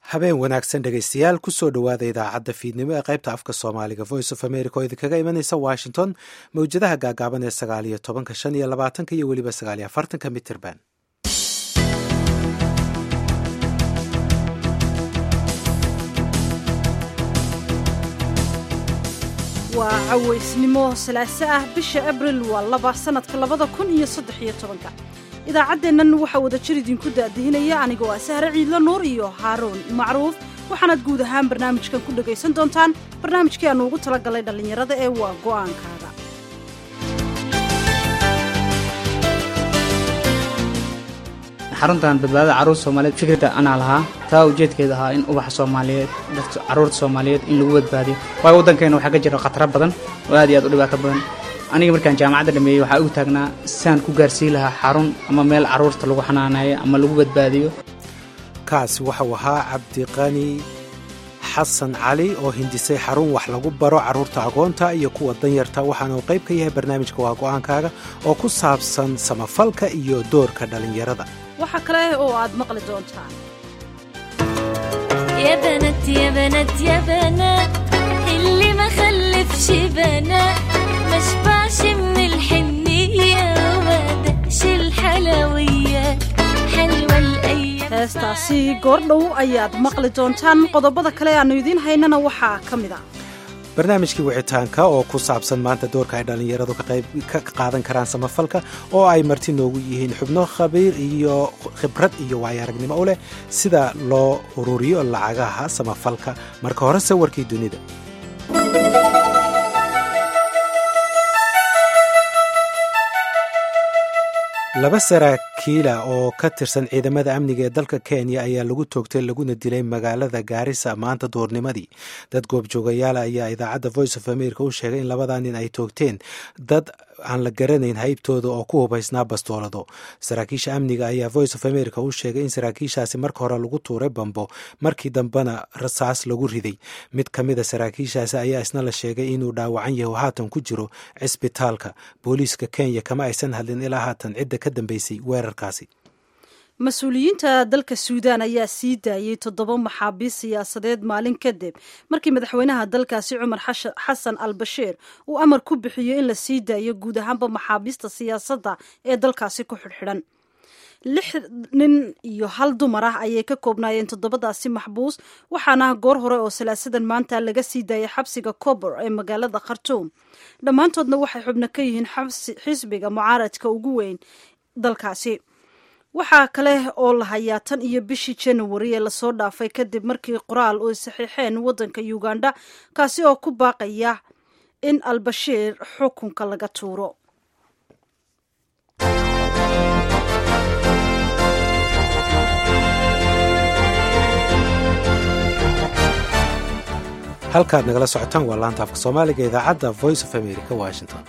habeen wanaagsan dhegaystayaal kusoo dhowaada idaacadda fiidnimo ee qaybta afka soomaaliga voice of america oo idinkaga imanaysa washington mawjadaha gaagaaban ee sagaal iyo tobanka shan iyo labaatanka iyo weliba sagaal iyo afartanka mitirban waa cawaysnimo salaaso ah bisha abril waa laba sannadka labada kun iyo saddex iyo tobanka idaacaddeennan waxaa wada jir idinku daadihinaya anigoo ah sahre ciidlo nuur iyo haaruun macruuf waxaanaad guud ahaan barnaamijkan ku dhegaysan doontaan barnaamijkii aannu ugu tala galay dhallinyarada ee waa go'aankaaga xaruntan badbaadada carruurta soomaaliyeed fikradda anaa lahaa taa ujeedkeeda ahaa in ubaxa soomaaliyeed dadka carruurta soomaaliyeed in lagu badbaadiyo waayo waddankeena waxaa ka jira khataro badan oo aad iyo aad u dhibaato badan aniga markaan jaamacadda dhameeyey waxaa ugu taagnaa siaan ku gaarsiin lahaa xarun ama meel carruurta lagu xanaaneeyo ama lagu badbaadiyo kaasi waxau ahaa cabdiqani xasan cali oo hindisay xarun wax lagu baro carruurta agoonta iyo kuwa danyarta waxaana uu qayb ka yahay barnaamijka waa go'aankaaga oo ku saabsan samafalka iyo doorka dhallinyarada waxaa kale oo aad maqli doontaan يا بنات يا بنات يا بنات اللي ما خلفش بنات ما شبعش من الحنية وما دقش الحلويات حلوة الأيام heestaasi goordhow ayaad maqli doontaan qodobada kale aannu idiin haynana waxaa ka mid a barnaamijkii wicitaanka oo ku saabsan maanta doorka ay dhallinyaradu ka qaadan karaan samafalka oo ay marti noogu yihiin xubno khabiir iyo khibrad iyo waayo aragnimo u leh sida loo ururiyo lacagaha samafalka marka hore sawirkii dunida laba saraakiila oo ka tirsan ciidamada amniga ee dalka kenya ayaa lagu toogtay laguna dilay magaalada gaarisa maanta duurnimadii dad goobjoogayaala ayaa idaacadda voice of america u sheegay in labadaa nin ay toogteen dad aan la garanayn haybtooda oo ku hubaysnaa bastoolado saraakiisha amniga ayaa voice of america u sheegay in saraakiishaasi marka hore lagu tuuray bambo markii dambena rasaas lagu riday mid ka mida saraakiishaasi ayaa isna la sheegay inuu dhaawacan yahay oo haatan ku jiro cisbitaalka booliiska kenya kama aysan hadlin ilaa haatan cidda ka dambeysay weerarkaasi mas-uuliyiinta dalka suudaan ayaa sii daayey toddoba maxaabiis siyaasadeed maalin kadib markii madaxweynaha dalkaasi cumar xasan al bashiir uu amar ku bixiyo in la sii daayo guud ahaanba maxaabiista siyaasadda ee dalkaasi ku xidhxidhan lix nin iyo hal dumar ah ayay ka koobnaayeen toddobadaasi maxbuus waxaana goor hore oo salaasadan maanta laga sii daayay xabsiga cobor ee magaalada khartuum dhammaantoodna waxay xubno ka yihiin xisbiga mucaaradka ugu weyn dalkaasi waxaa kale oo la hayaa tan iyo bishii januari ee lasoo dhaafay kadib markii qoraal ay saxiixeen waddanka uganda kaasi oo ku baaqaya in albashiir xukunka laga tuuro halkaad nagala socotaan waa laanta afka soomaaliga idaacadda voice of america washington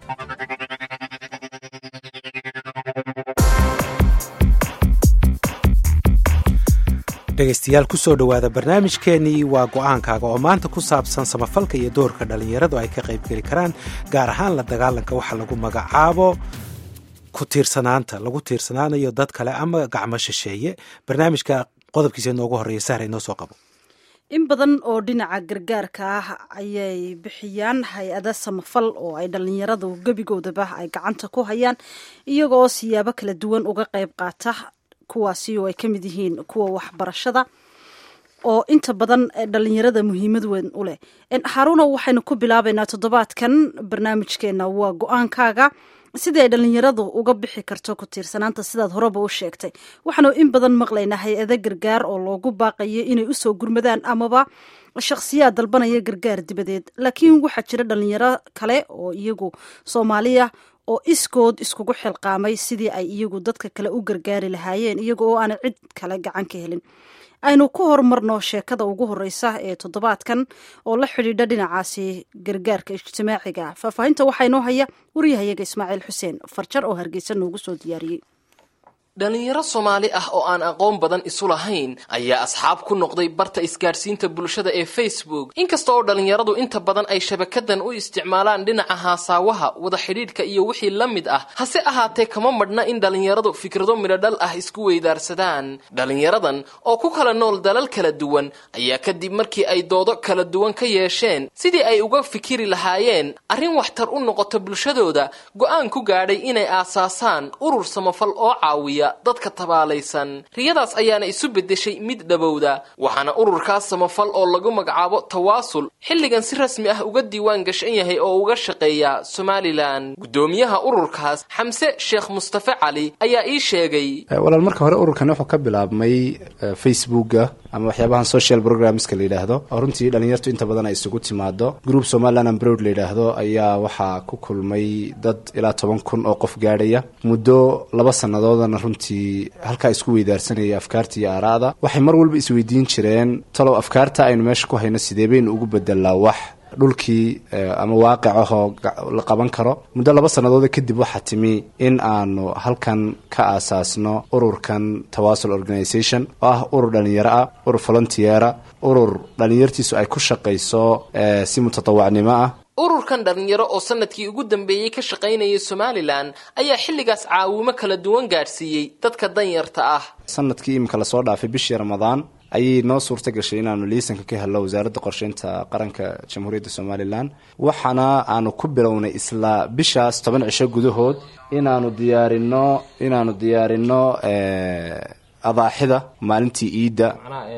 dhegaystayaal kusoo dhowaada barnaamijkeenii waa go'aankaaga oo maanta ku saabsan samafalka iyo doorka dhallinyaradu ay ka qaybgeli karaan gaar ahaan la dagaalanka waxa lagu magacaabo ku tiirsanaanta lagu tiirsanaanayo dad kale ama gacmo shisheeye barnaamijka qodobkiisa inoogu horreeya sahra inoo soo qabo in badan oo dhinaca gargaarka ah ayay bixiyaan hay-ada samafal oo ay dhallinyaradu gebigoodaba ay gacanta ku hayaan iyaga oo siyaabo kala duwan uga qayb qaata kuwaasi oo ay ka mid yihiin kuwa waxbarashada oo inta badan dhallinyarada muhiimad weyn u leh haruuno waxaynu ku bilaabaynaa toddobaadkan barnaamijkeena waa go-aankaaga sidii ay dhallinyaradu uga bixi karto ku tiirsanaanta sidaad horeba u sheegtay waxaanu in badan maqlaynaa hay-ada gargaar oo loogu baaqayo inay usoo gurmadaan amaba shakhsiyaad dalbanaya gargaar dibadeed laakiin waxaa jira dhallinyaro kale oo iyagu soomaaliya oo iskood iskugu xilqaamay sidii ay iyagu dadka kale u gargaari lahaayeen iyaga oo aanay cid kale gacan ka helin aynu ku horumarno sheekada ugu horeysa ee toddobaadkan oo la xidhiidha dhinacaasi gargaarka ijtimaaciga faahfaahinta waxaa inoo haya waryahayaga ismaaciil xuseen farjar oo hargeysa noogu soo diyaariyey dhalinyaro soomaali ah oo aan aqoon badan isu lahayn ayaa asxaab ku noqday barta isgaadhsiinta bulshada ee facebook inkasta oo dhalinyaradu inta badan ay shabakadan u isticmaalaan dhinaca haasaawaha wada xidhiidhka iyo wixii la mid ah hase ahaatee kama madhna in dhalinyaradu fikrado midhodhal ah isku weydaarsadaan dhalinyaradan oo ku kala nool dalal kala duwan ayaa kadib markii ay doodo kala duwan ka yeesheen sidii ay uga fikiri lahaayeen arrin waxtar u noqota bulshadooda go-aan ku gaadhay inay aasaasaan urur samafal oo caawiya dadka tabaalaysan riyadaas ayaana isu beddeshay mid dhabowda waxaana ururkaas samafal oo lagu magacaabo tawaasul xilligan si rasmi ah uga diiwaan gashan yahay oo uga shaqeeya somalilan guddoomiyaha ururkaas xamse sheekh mustafe cali ayaa ii sheegay walaal marka hore ururkan wuxuu ka bilaabmay facebooka ama waxyaabahan social programska la yidhaahdo oo runtii dhalinyartu inta badan ay isugu timaado group somaliland ambrod la yidhaahdo ayaa waxaa ku kulmay dad ilaa toban kun oo qof gaadhaya muddo laba sannadoodana runtii halkaa isku weydaarsanaya afkaarta iyo aaraada waxay mar walba isweydiin jireen talow afkaarta aynu meesha ku hayno sidee baynu ugu bedelaa wax dhulkii ama waaqic ahoo la qaban karo muddo laba sannadood kadib waxaa timi in aanu halkan ka aasaasno ururkan tawaasul organisation oo ah urur dhalinyaro ah urur volunteera urur dhalinyartiisu ay ku shaqayso si mutatawacnimo ah ururkan dhalinyaro oo sanadkii ugu dambeeyey ka shaqaynayay somalilan ayaa xilligaas caawimo kala duwan gaadhsiiyey dadka danyarta ah sanadkii iminka lasoo dhaafay bishii ramadaan ayay noo suurta gashay inaanu liisanka ka helno wasaaradda qorsheynta qaranka jamhuuriyadda somalilan waxaana aanu ku bilownay isla bishaas toban cisho gudahood inaanu diyaarino inaanu diyaarino adaaxida maalintii iidda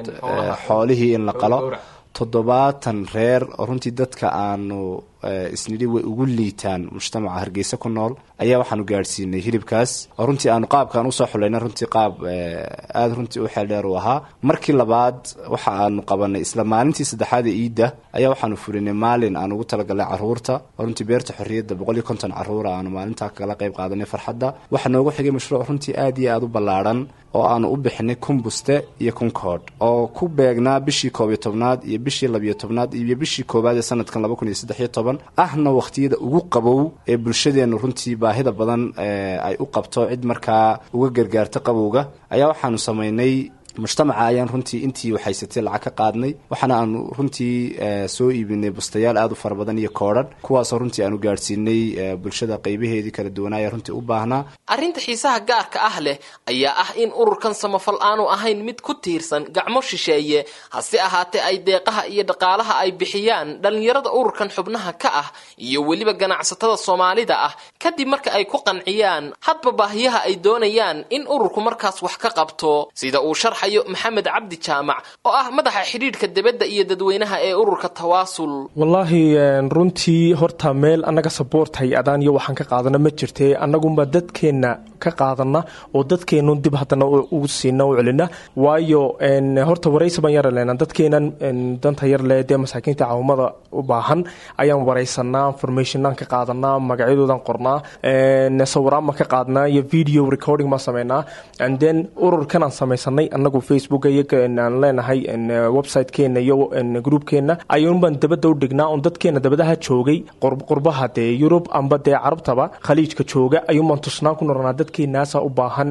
xoolihii in la qalo toddobaatan reer oo runtii dadka aanu isnidhi way ugu liitaan mujtamaca hargeysa ku nool ayaa waxaanu gaadhsiinay hilibkaas oo runtii aanu qaabkaan usoo xulayna runtii qaab aada runtii u xeeldheer u ahaa markii labaad waxa aanu qabanay isla maalintii saddexaad ee iidda ayaa waxaanu fulinay maalin aan ugu talagalnay caruurta oo runtii beerta xorriyadda boqol iyo konton caruura aanu maalintaa kagala qayb qaadanay farxadda waxaa noogu xigay mashruuc runtii aada iyo aada u ballaadhan oo aanu u bixinay kumbuste iyo kunkoodh oo ku beegnaa bishii koob iyo tobnaad iyo bishii labiyo tobnaad iyo bishii koowaad ee sanadkan laba kun iyo saddex iyo toban ahna wakhtiyada ugu qabow ee bulshadeennu runtii baahida badan ay u qabto cid markaa uga gargaarta qabowga ayaa waxaanu samaynay mujtamaca ayaan runtii intii waxhaysatay lacag ka qaadnay waxaana aanu runtii soo iibinay bustayaal aada u fara badan iyo koodhan kuwaasoo runtii aanu gaadhsiinay bulshada qaybaheedii kala duwanaaya runtii u baahnaa arrinta xiisaha gaarka ah leh ayaa ah in ururkan samafal aanu ahayn mid ku tiirsan gacmo shisheeye hase ahaatee ay deeqaha iyo dhaqaalaha ay bixiyaan dhallinyarada ururkan xubnaha ka ah iyo weliba ganacsatada soomaalida ah kadib marka ay ku qanciyaan hadba baahiyaha ay doonayaan in ururku markaas wax ka qabto sida uu sharxay maxamed cabdi jaamac oo ah madaxa xidhiidhka debadda iyo dadweynaha ee ururka tawaasul wallaahi runtii horta meel annaga saboort hay-adaan iyo waxaan ka qaadana ma jirte annagunba dadkeenna ka qaadana oo dadkeennu dib haddana ugu siina u celina waayo horta waraysi baan yara lena dadkeenan danta yar le dee masaakiinta caawimada u baahan ayaan waraysanaa informationaan ka qaadanaa magacyadoodan qornaa sawiraan baan ka qaadnaa iyo video recording baan sameynaa and then ururkanaan samaysanay anagu facebook aan leenahay websitekeena iyo groupkeena ayuun baan dabada u dhignaa un dadkeena dabadaha joogay qurbaha dee yurub amba dee carabtaba khaliijka jooga ayuunbaan tusnaan ku noranaa dadkeenaasa u baahan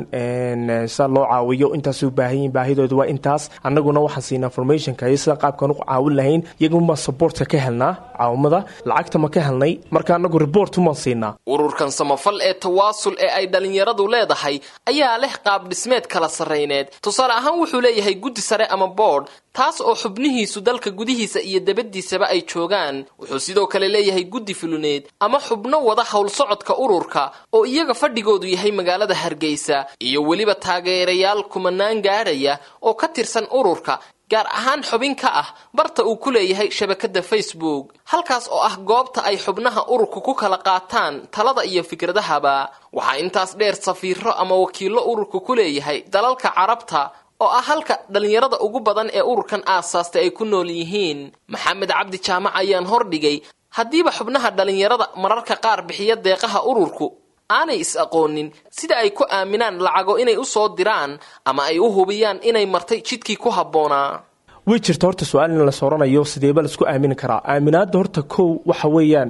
sa loo caawiyo intaas u baahan yihin baahidooda waa intaas annaguna waxaan siinaa informationka iyo sida qaabkaan u caawin lahayn iyagunbaan supportka ka helnaa caawimada lacagta ma ka helnay marka anagu report umaan siinaa ururkan samafal ee tawaasul ee ay dhalinyaradu leedahay ayaa leh qaab dhismeed kala sarrayneed tusaale ahaan wuxuu leeyahay guddi sare ama boodh taas oo xubnihiisu dalka gudihiisa iyo dabaddiisaba ay joogaan wuxuu sidoo kale leeyahay guddi fuluneed ama xubno wada howlsocodka ururka oo iyaga fadhigoodu yahay magaalada hargeysa iyo weliba taageerayaal kumanaan gaadhaya oo ka tirsan ururka gaar ahaan xubin ka ah barta uu ku leeyahay shabakadda facebook halkaas oo ah goobta ay xubnaha ururka ku kala qaataan talada iyo fikradahaba waxaa intaas dheer safiiro ama wakiillo ururka ku leeyahay dalalka carabta oo ah halka dhallinyarada ugu badan ee ururkan aasaastay ay ku nool yihiin maxamed cabdi jaamac ayaan hordhigay haddiiba xubnaha dhallinyarada mararka qaar bixiya deeqaha ururku aanay is aqoonin sida ay ku aaminaan lacago inay u soo diraan ama ay u hubiyaan inay martay jidkii ku habboonaa way jirta horta su-aal in la sooranayo sideeba laisku aamini karaa aaminaadda horta kow waxa weeyaan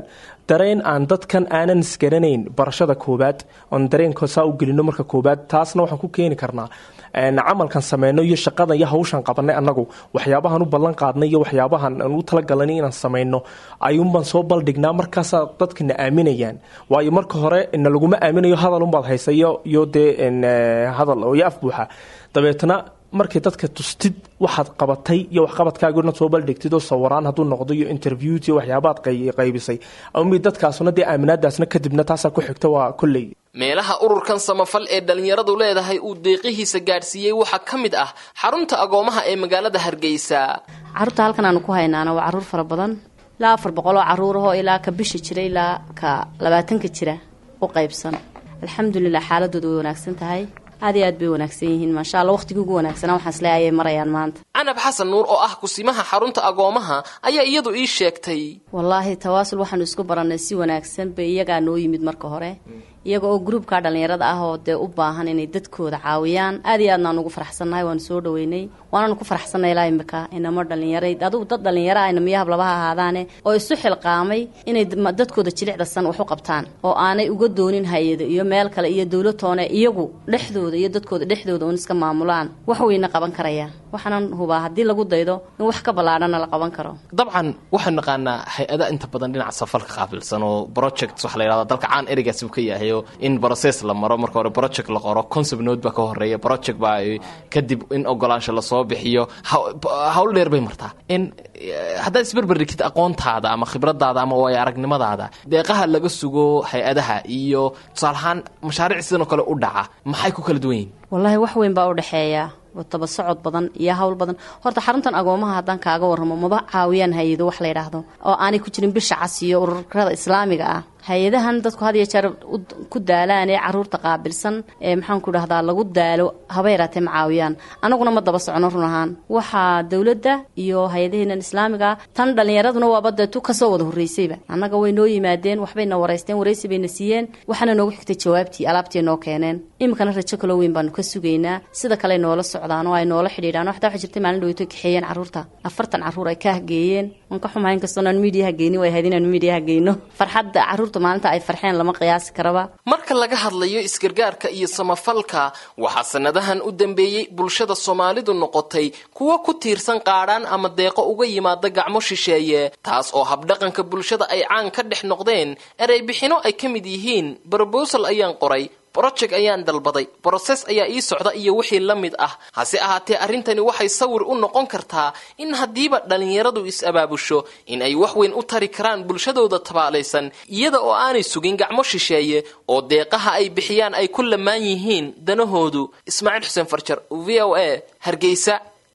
dareen aan dadkan aanan isgaranayn barashada koowaad oon dareenka saa u gelino marka koowaad taasna waxaan ku keeni karnaa camalkan sameyno iyo shaqadan iyo hawshan qabanay annagu waxyaabahan u ballan qaadnay iyo waxyaabahan aan u talagalnay inaan sameyno ayuunbaan soo baldhignaa markaasaa dadkana aaminayaan waayo marka hore na laguma aaminayo hadal unbaad haysa iyo iyo dee hadal iyo af buuxa dabeetna markay dadka tustid waxaad qabatay iyo waxqabadkaaga inaad soo baldhigtid oo sawiraan hadduu noqdo iyo interviewt iyo waxyaabaad qaybisay amid dadkaasuna dee aaminaadaasna kadibna taasaa ku xigta waa kolley meelaha ururkan samafal ee dhallinyaradu leedahay uu deeqihiisa gaadhsiiyey waxaa ka mid ah xarunta agoomaha ee magaalada hargeysa caruurta halkan aanu ku haynaana waa caruur fara badan ilaa afar boqol oo caruurahoo ilaa ka bisha jira ilaa ka labaatanka jira u qaybsan alxamdulilah xaaladooda way wanaagsan tahay aad iyo aad bay wanaagsan yihiin maasha alla waqtigii ugu wanaagsanaa waxaan isle ayay marayaan maanta canab xasan nuur oo ah kusimaha xarunta agoomaha ayaa iyadu ii sheegtay wallaahi tawaasul waxaanu isku barannay si wanaagsan bay iyagaa noo yimid marka hore iyaga oo gruubka dhallinyarada ah oo dee u baahan inay dadkooda caawiyaan aad iyo aadnaan ugu faraxsannahay waanu soo dhaweynay waananu ku faraxsanay ilaa imika inamo dhallinyara adugu dad dhallinyaro ah inamiyo hablabaha ahaadaane oo isu xilqaamay inay dadkooda jilicdasan wax u qabtaan oo aanay uga doonin hay-ado iyo meel kale iyo dowlatoone iyagu dhexdooda iyo dadkooda dhexdooda un iska maamulaan wax weyna qaban karayaan waxaanan hubaa haddii lagu daydo in wax ka ballaadhana la qaban karo dabcan waxaan naqaanaa hay-ada inta badan dhinaca safalka qaabilsan oo project waxa la yidhahda dalka caan ereygaasi uu ka yahay oo in process la maro marka hore project la qoro concept note baa ka horeeya project baa kadib in ogolaansho lasoo bixiyo hawl dheer bay martaa in haddaad isberberigtid aqoontaada ama khibradaada ama waayo aragnimadaada deeqaha laga sugo hay-adaha iyo tusaalahaan mashaariic sidan oo kale u dhaca maxay ku kala duwan yihin wallaahi wax weyn baa u dhexeeya taba socod badan iyo hawl badan horta xaruntan agoomaha haddaan kaaga warramo maba caawiyaan hay-ado wax la yidhaahdo oo aanay ku jirin bisha cas iyo ururada islaamiga ah hay-adahan dadku had iyo jeer ku daalaan ee caruurta qaabilsan ee maxaan ku dhahdaa lagu daalo haba yaraatee ma caawiyaan anaguna ma daba socno run ahaan waxaa dowladda iyo hay-adaheenan islaamiga tan dhallinyaraduna waaba dee tu kasoo wada horreysayba annaga way noo yimaadeen waxbayna waraysteen waraysi bayna siiyeen waxaana noogu xigtay jawaabtii alaabtii noo keeneen iminkana rajo kaloo weyn baanu ka sugaynaa sida kale noola socdaan oo ay noola xidhiidhaan waxtaa waxa jirtay maalin dhaweyto kaxeeyeen caruurta afartan caruur ay ka hgeeyeen waan ka xumahay inkastoon aan miidiyaha geynin way ahayd inaanu miidiyaha geyno farxadda caruurta maalinta ay farxeen lama qiyaasi karaba marka laga hadlayo isgargaarka iyo samafalka waxaa sanadahan u dambeeyey bulshada soomaalidu noqotay kuwo ku tiirsan qaadhaan ama deeqo uga yimaada gacmo shisheeye taas oo habdhaqanka bulshada ay caan ka dhex noqdeen ereybixino ay ka mid yihiin brobosal ayaan qoray broject ayaan dalbaday broses ayaa ii socda iyo wixii la mid ah hase ahaatee arrintani waxay sawir u noqon kartaa in haddiiba dhallinyaradu is-abaabusho in ay wax weyn u tari karaan bulshadooda tabaalaysan iyada oo aanay sugin gacmo shisheeye oo deeqaha ay bixiyaan ay ku lamaan yihiin danahoodu ismaaciil xuseen farjar v o a hargeysa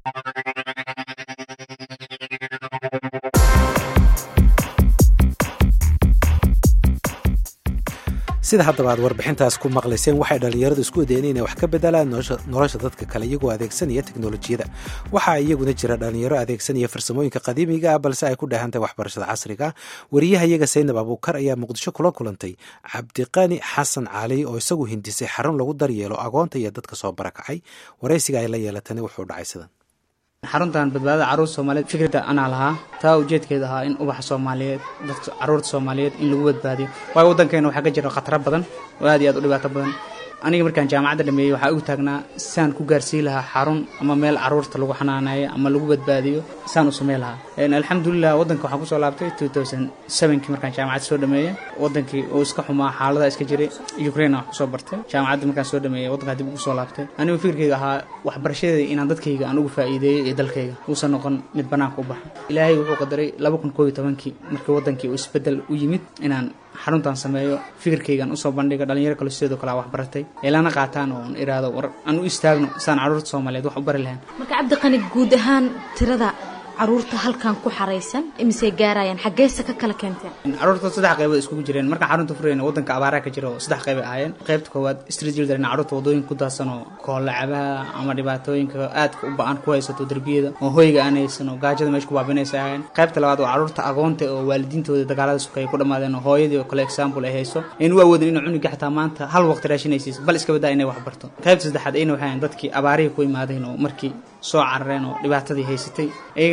sida haddaba aad warbixintaas ku maqlayseen waxay dhallinyaradu isku dayeen inay wax ka bedelaan nolosha dadka kale iyagoo adeegsanaya teknolojiyada waxaa iyaguna jira dhallinyaro adeegsanaya farsamooyinka qadiimiga ah balse ay ku dheehantahay waxbarashada casriga ah wariyaha iyaga saynab abuukar ayaa muqdisho kula kulantay cabdiqani xasan cali oo isagu hindisay xarun lagu daryeelo agoonta iyo dadka soo barakacay waraysiga ay la yeelatani wuxuu dhacay sidan xaruntan badbaadada caruur soomaaliyeed fikradda anaa lahaa taa ujeedkeeda ahaa in ubaxa soomaaliyeed dadka caruurta soomaaliyeed in lagu badbaadiyo waayo waddankeena waxaa ka jira khataro badan oo aad iyo aad u dhibaato badan aniga markaan jaamacadda dhameeyey waxaa ugu taagnaa saan ku gaarsiin lahaa xarun ama meel caruurta lagu xanaaneeyo ama lagu badbaadiyo saan u samey lahaa alxamdulilah waddanka waxaan kusoo laabtay two thousand sevenkii markaan jaamacadda soo dhameeyey waddankii uu iska xumaa xaalada iska jiray ukraine wax kusoo bartay jaamacadda markaan soo dhameeyey waddankaa dib ugu soo laabtay anigu fikirkayga ahaa waxbarashadeeda inaan dadkayga aan ugu faa'iideeyo iyo dalkayga uusan noqon mid bannaanka u baxa ilaahay wuxuu qadaray laba kun koob iyo tobankii markii waddankii uu isbeddel u yimid inaan xaruntan sameeyo fikirkaygan usoo bandhiga dhalinyaro kale sidoo kale wax baratay ilana qaataan oon iraado war aan u istaagno sidaan caruurta soomaaliyeed wax u bari lahayn marka cabdiqani guud ahaan tirada caruurta halkan ku xaraysan imisay gaarayaan xaggeese ka kala keenteen caruurta saddex qaybood iskugu jireen markaan xarunta furayna waddanka abaaraha ka jira oo saddex qayb ay ahaayeen qaybta koowaad street children caruurta wadooyinka ku daadsan oo koolacabaha ama dhibaatooyinka aadka u ba-an ku haysato derbiyada oo hoyga aan haysan oo gaajada meesha ku baabinaysa ahaayeen qaybta labaad waa caruurta agoonta oo waalidiintooda dagaalada sukeeye ku dhammaadeen oo hooyadii oo kale example ay hayso aynu u awoodin inuu cunuga xataa maanta hal waqti raashinaysiis bal iska badaa inay wax barto qaybta saddexaad ayna waxay dadkii abaarihii ku imaadeen oo markii soo carareen oo dhibaatadii haysatay iyagana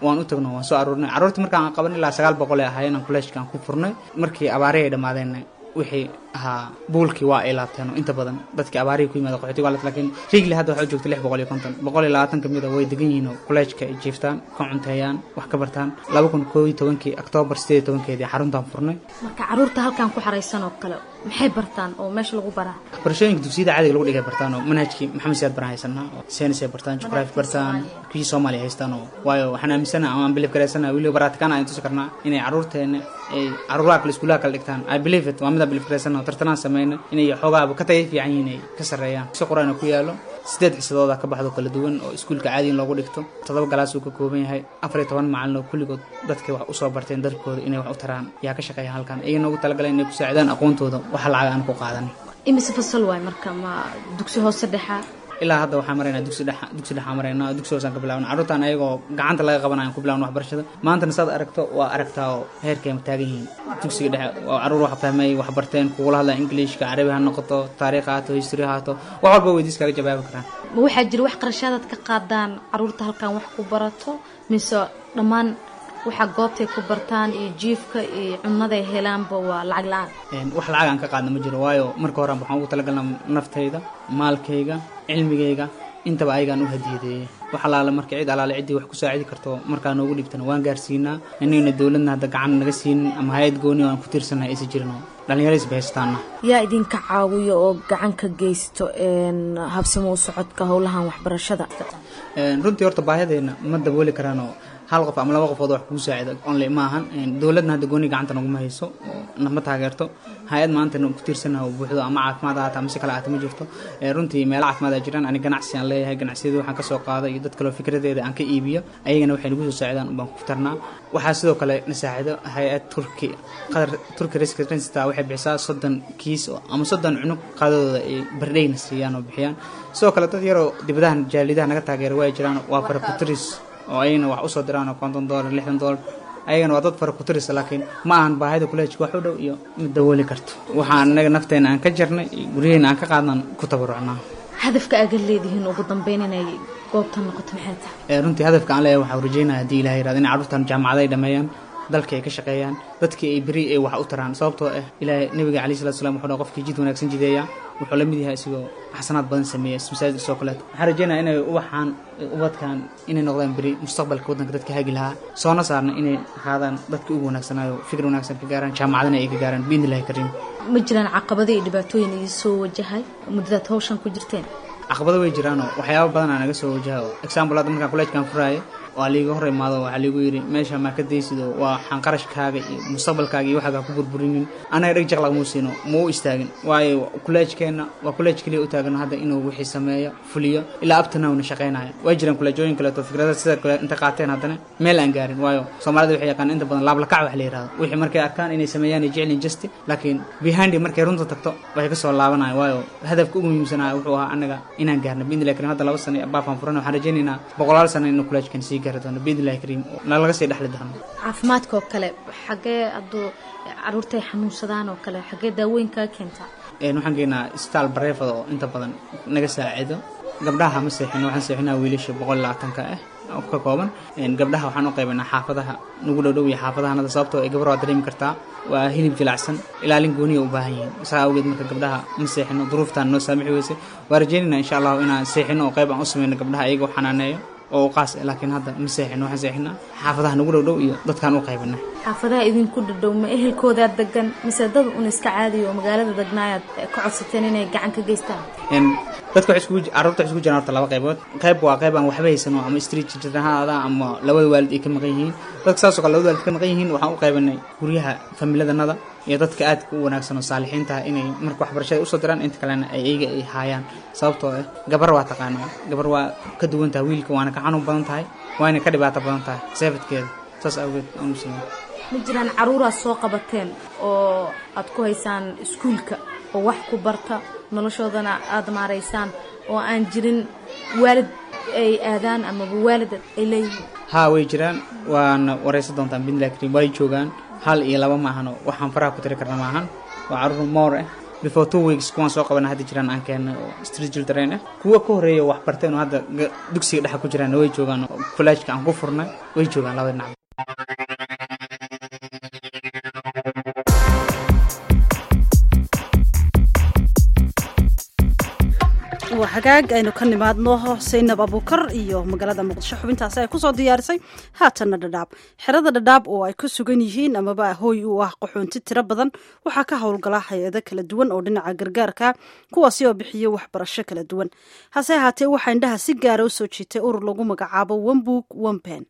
waan u tagno waan soo aruurnay carruurtii markaan aan qaban ilaa sagaal boqol ee ahaayeen aan kolleejkaan ku furnay markii abaarihii ay dhammaadeen wixii ahaa buulkii waa ay laabteen oo inta badan dadkii abaarihii ku yimaada qaxootiga waa la laakiin riigli hadda waxaa joogta lix boqol iyo konton boqol iyo labaatan kamid a way degan yihiin oo kolleejka ay jiiftaan ka cunteeyaan wax ka bartaan laba kun koo iyo tobankii oktoobar sideed iyo tobankeedii xaruntaan furnay marka caruurta halkan ku xaraysan oo kale maxay bartaan oo meesha lagu baraa barashooyinka dugsiyada caadiga lagu dhigay bartaan oo manhajkii maxamed siyaad baraan haysanaa oo saynis ay bartaan jugraafi bartaan kii soomaaliya haystaan oo waayo waxaan aaminsanaha ama aan bilif garaysanaha weliba baratikaan aan tusi karnaa inay carruurteena ay carruuraha kale iskuulaha kale dhigtaan i believe it waa midaan bilif garaysanaha tartanaan sameyna inay xoogaaba ka tagay fiican yihiin ay ka sarreeyaan si qur-aana ku yaalo sideed xisadooda ka baxdo kala duwan oo iskuulka caadiin loogu dhigto toddoba galaas uu ka kooban yahay afar iyo toban macalin oo kulligood dadkay wax usoo barteen darkooda inay wax u taraan yaa ka shaqeeya halkan iyagana ugu talagaleen inay ku saacidaan aqoontooda waxa lacag aan ku qaadan imise fasal waay marka ma dugsi hoose dhexa ilaa hadda waxaan maraynaa dugsi dhexa dugsi dhexa maraynaa dugsi hoosaan ka bilaabna carruurtaan ayagoo gacanta laga qabanayaan ku bilaabna waxbarashada maantana saad aragto waa aragtaa oo heerkay taagan yihiin dugsiga dhexe oo carruur wax fahmay wax barteen kugula hadlaan ingiliishka carabi ha noqoto taariikh haato history haato wax walba weydiis kaga jawaabi karaan ma waxaa jira wax qarashaadaad ka qaadaan caruurta halkan wax ku barato mise dhammaan waxa goobtay ku bartaan iyo jiifka iyo cunaday helaanba waa lacag la-aan wax lacag aan ka qaadna ma jiro waayo marka hore waxaan ugu talagalnaa naftayda maalkayga cilmigayga intaba ayagaan u hadiyadeeyey wax alaale marka cid alaale ciddii wax ku saacidi karto markaa noogu dhibtana waan gaarsiinaa inayna dowladna hadda gacan naga siinin ama hay-ad gooni oo aan ku tiirsannahay aysan jirin oo dhallinyaradiis bahaystaana yaa idinka caawiyo oo gacan ka geysto habsamo u socodka howlahan waxbarashada runtii horta baahideena ma dabooli karaanoo hal qof ama laba qofood wax kugu saacida only ma ahan dowladna hadda gooni gacanta naguma hayso oo nama taageerto hay-ad maanta ku tiirsanaha oo buuxdo ama caafimaad ahaata ama si kale ahaata ma jirto runtii meelo caafimaad aa jiraan ani ganacsi aan leeyahay ganacsiyada waxaan kasoo qaada iyo dad kaleo fikradeeda aan ka iibiyo ayagana waxay nagu soo saacidaan ubaan ku tarnaa waxaa sidoo kale na saacido hay-ad turki qadar turki rescrensita waxay bixisaa soddon kiis ama soddon cunug qaadadooda ay bardheyna siiyaan oo bixiyaan sidoo kale dad yaroo dibadahan jaalidaha naga taageera waa jiraan waa farakuturis oo ayagana wax usoo diraan oo konton dollar lixdan dollar ayagana waa dad fara ku tirisa laakiin ma ahan baahida kuleejka wax u dhow iyo mid dawooli karto waxaan anaga nafteena aan ka jarnay iyo guryaheena aan ka qaadnan ku tabarucnaa hadafka aad leedihiin ugu dambeyn inay goobtan noqoto maxay tahay runtii hadafka aan leeyahay waxaa rajeynaya haddii ilaha yirahdo in carruurtan jaamacada ay dhameeyaan dalka ay ka shaqeeyaan dadkii ay beri ay wax u taraan sababtoo ah ilaahay nabiga calayhi salatu salam wuxuu dhaha qofkii jid wanaagsan jideeya wuxuu la mid yahay isigoo xasanaad badan sameeya masaajid soo kaleeto waxaan rajeynaya inay ubaxaan ubadkan inay noqdaan beri mustaqbalka waddanka dadka hagi lahaa soona saarna inay ahaadaan dadka ugu wanaagsanaayo fikir wanaagsan ka gaaraan jaamacadana ay ka gaaraan biidni illahi kariim ma jiraan caqabado iyo dhibaatooyin idin soo wajahay muddadaad hawshan ku jirteen caqabado way jiraanoo waxyaaba badanaa naga soo wajaha oo example hadda markaan kolleejkan furaayo waa liiga hor imaado waxaa liigu yidhi meesha maa ka daysido waa xanqarashkaaga iyo mustaqbalkaaga iyo waxaagaa ku burburinin anaga dheg jaq lagmuu siino ma u istaagin waayo kuleejkeenna waa kuleej keliya u taagan hadda inuu wixii sameeyo fuliyo ilaa abtanawna shaqaynaya waa jiraan kuleejooyin kaleeto fikrada sida kale inta qaateen haddana meel aan gaarin waayo soomaalida waxay yaqaan inta badan laablakac wax la yihahdo wixii markay arkaan inay sameeyaan ay jeclin justi laakiin behindi markay runta tagto waxay kasoo laabanaya waayo hadafka ugu muhiimsanaya wuxuu ahaa anaga inaan gaarno biidnillahi karim hadda laba sano baafaan furan waxaan rajaynaynaa boqolaal sano inuu kuleejkan sii gaari doono biidnillahi kariim nalaga sii dhexli doono caafimaadka oo kale xagee hadduu caruurtay xanuunsadaan oo kale xagee daawooyinkaa keentaa waxaan geenaa isbitaal bareefada oo inta badan naga saacido gabdhaha ma seexino waxaan seexinaa wiilasha boqol labaatanka ah oo ka kooban gabdhaha waxaan u qaybanaa xaafadaha nagu dhowdhow iyo xaafadahanada sababtoo ay gabar waa dareemi kartaa waa hilib jilacsan ilaalin gooniya u baahan yihiin saa awgeed marka gabdhaha ma seexino duruuftaan noo saamixi weysay waa rajeynayna insha allahu inaan seexino oo qayb aan u sameyno gabdhaha iyaga u xanaaneeyo oo qaas laakiin hadda ma seexino waxaan seexinaa xaafadaha nagu dhowdhow iyo dadkaan u qaybana xaafadaha idinku dhadhow ma ehelkoodaad degan mise dad un iska caadiyo oo magaalada degnaayaad ka codsateen inay gacan ka geystaan dadka carruurta waxay isku jiraan horta laba qaybood qayb waa qayb aan waxba haysano ama street children ha aada ama labada waalid ay ka maqan yihiin dadka saasoo kale labada waalid ka maqan yihiin waxaan u qaybanay guryaha familadanada iyo dadka aadka u wanaagsan oo saalixiinta ah inay marka waxbarashada usoo diraan inta kalena ay iyaga ay haayaan sababtoo ah gabar waa taqaanaa gabar waa ka duwan tahay wiilka waana ka xanuun badan tahay waana ka dhibaato badan tahay seefadkeeda saas awgeed aan u sameyn ma jiraan caruuraad soo qabateen oo aad ku haysaan iskuulka oo wax ku barta noloshoodana aada maaraysaan oo aan jirin waalid ay aadaan amaba waalid ay leeyihiin haa way jiraan waana waraysan doontaan biidnillahi kariim way joogaan hal iyo laba maahano waxaan faraha ku tiri karna maahan waa caruur moor ah before two weeks kuwaan soo qabana hadda jiraan aan keenay oo street children ah kuwa ka horeeya wax barteen oo hadda ga- dugsiga dhexa ku jiraan way joogaan oo college-ka aan ku furnay way joogaan labada dhinac waa hagaag aynu ka nimaadno saynab abuukar iyo magaalada muqdisho xubintaasi ay kusoo diyaarisay haatanna dhadhaab xerada dhadhaab oo ay ku sugan yihiin amaba hooy u ah qaxoonti tiro badan waxaa ka howlgala hay-ado kala duwan oo dhinaca gargaarka kuwaasi oo bixiya waxbarasho kala duwan hase ahaatee waxaa indhaha si gaara usoo jiitay urur lagu magacaabo wembook wempen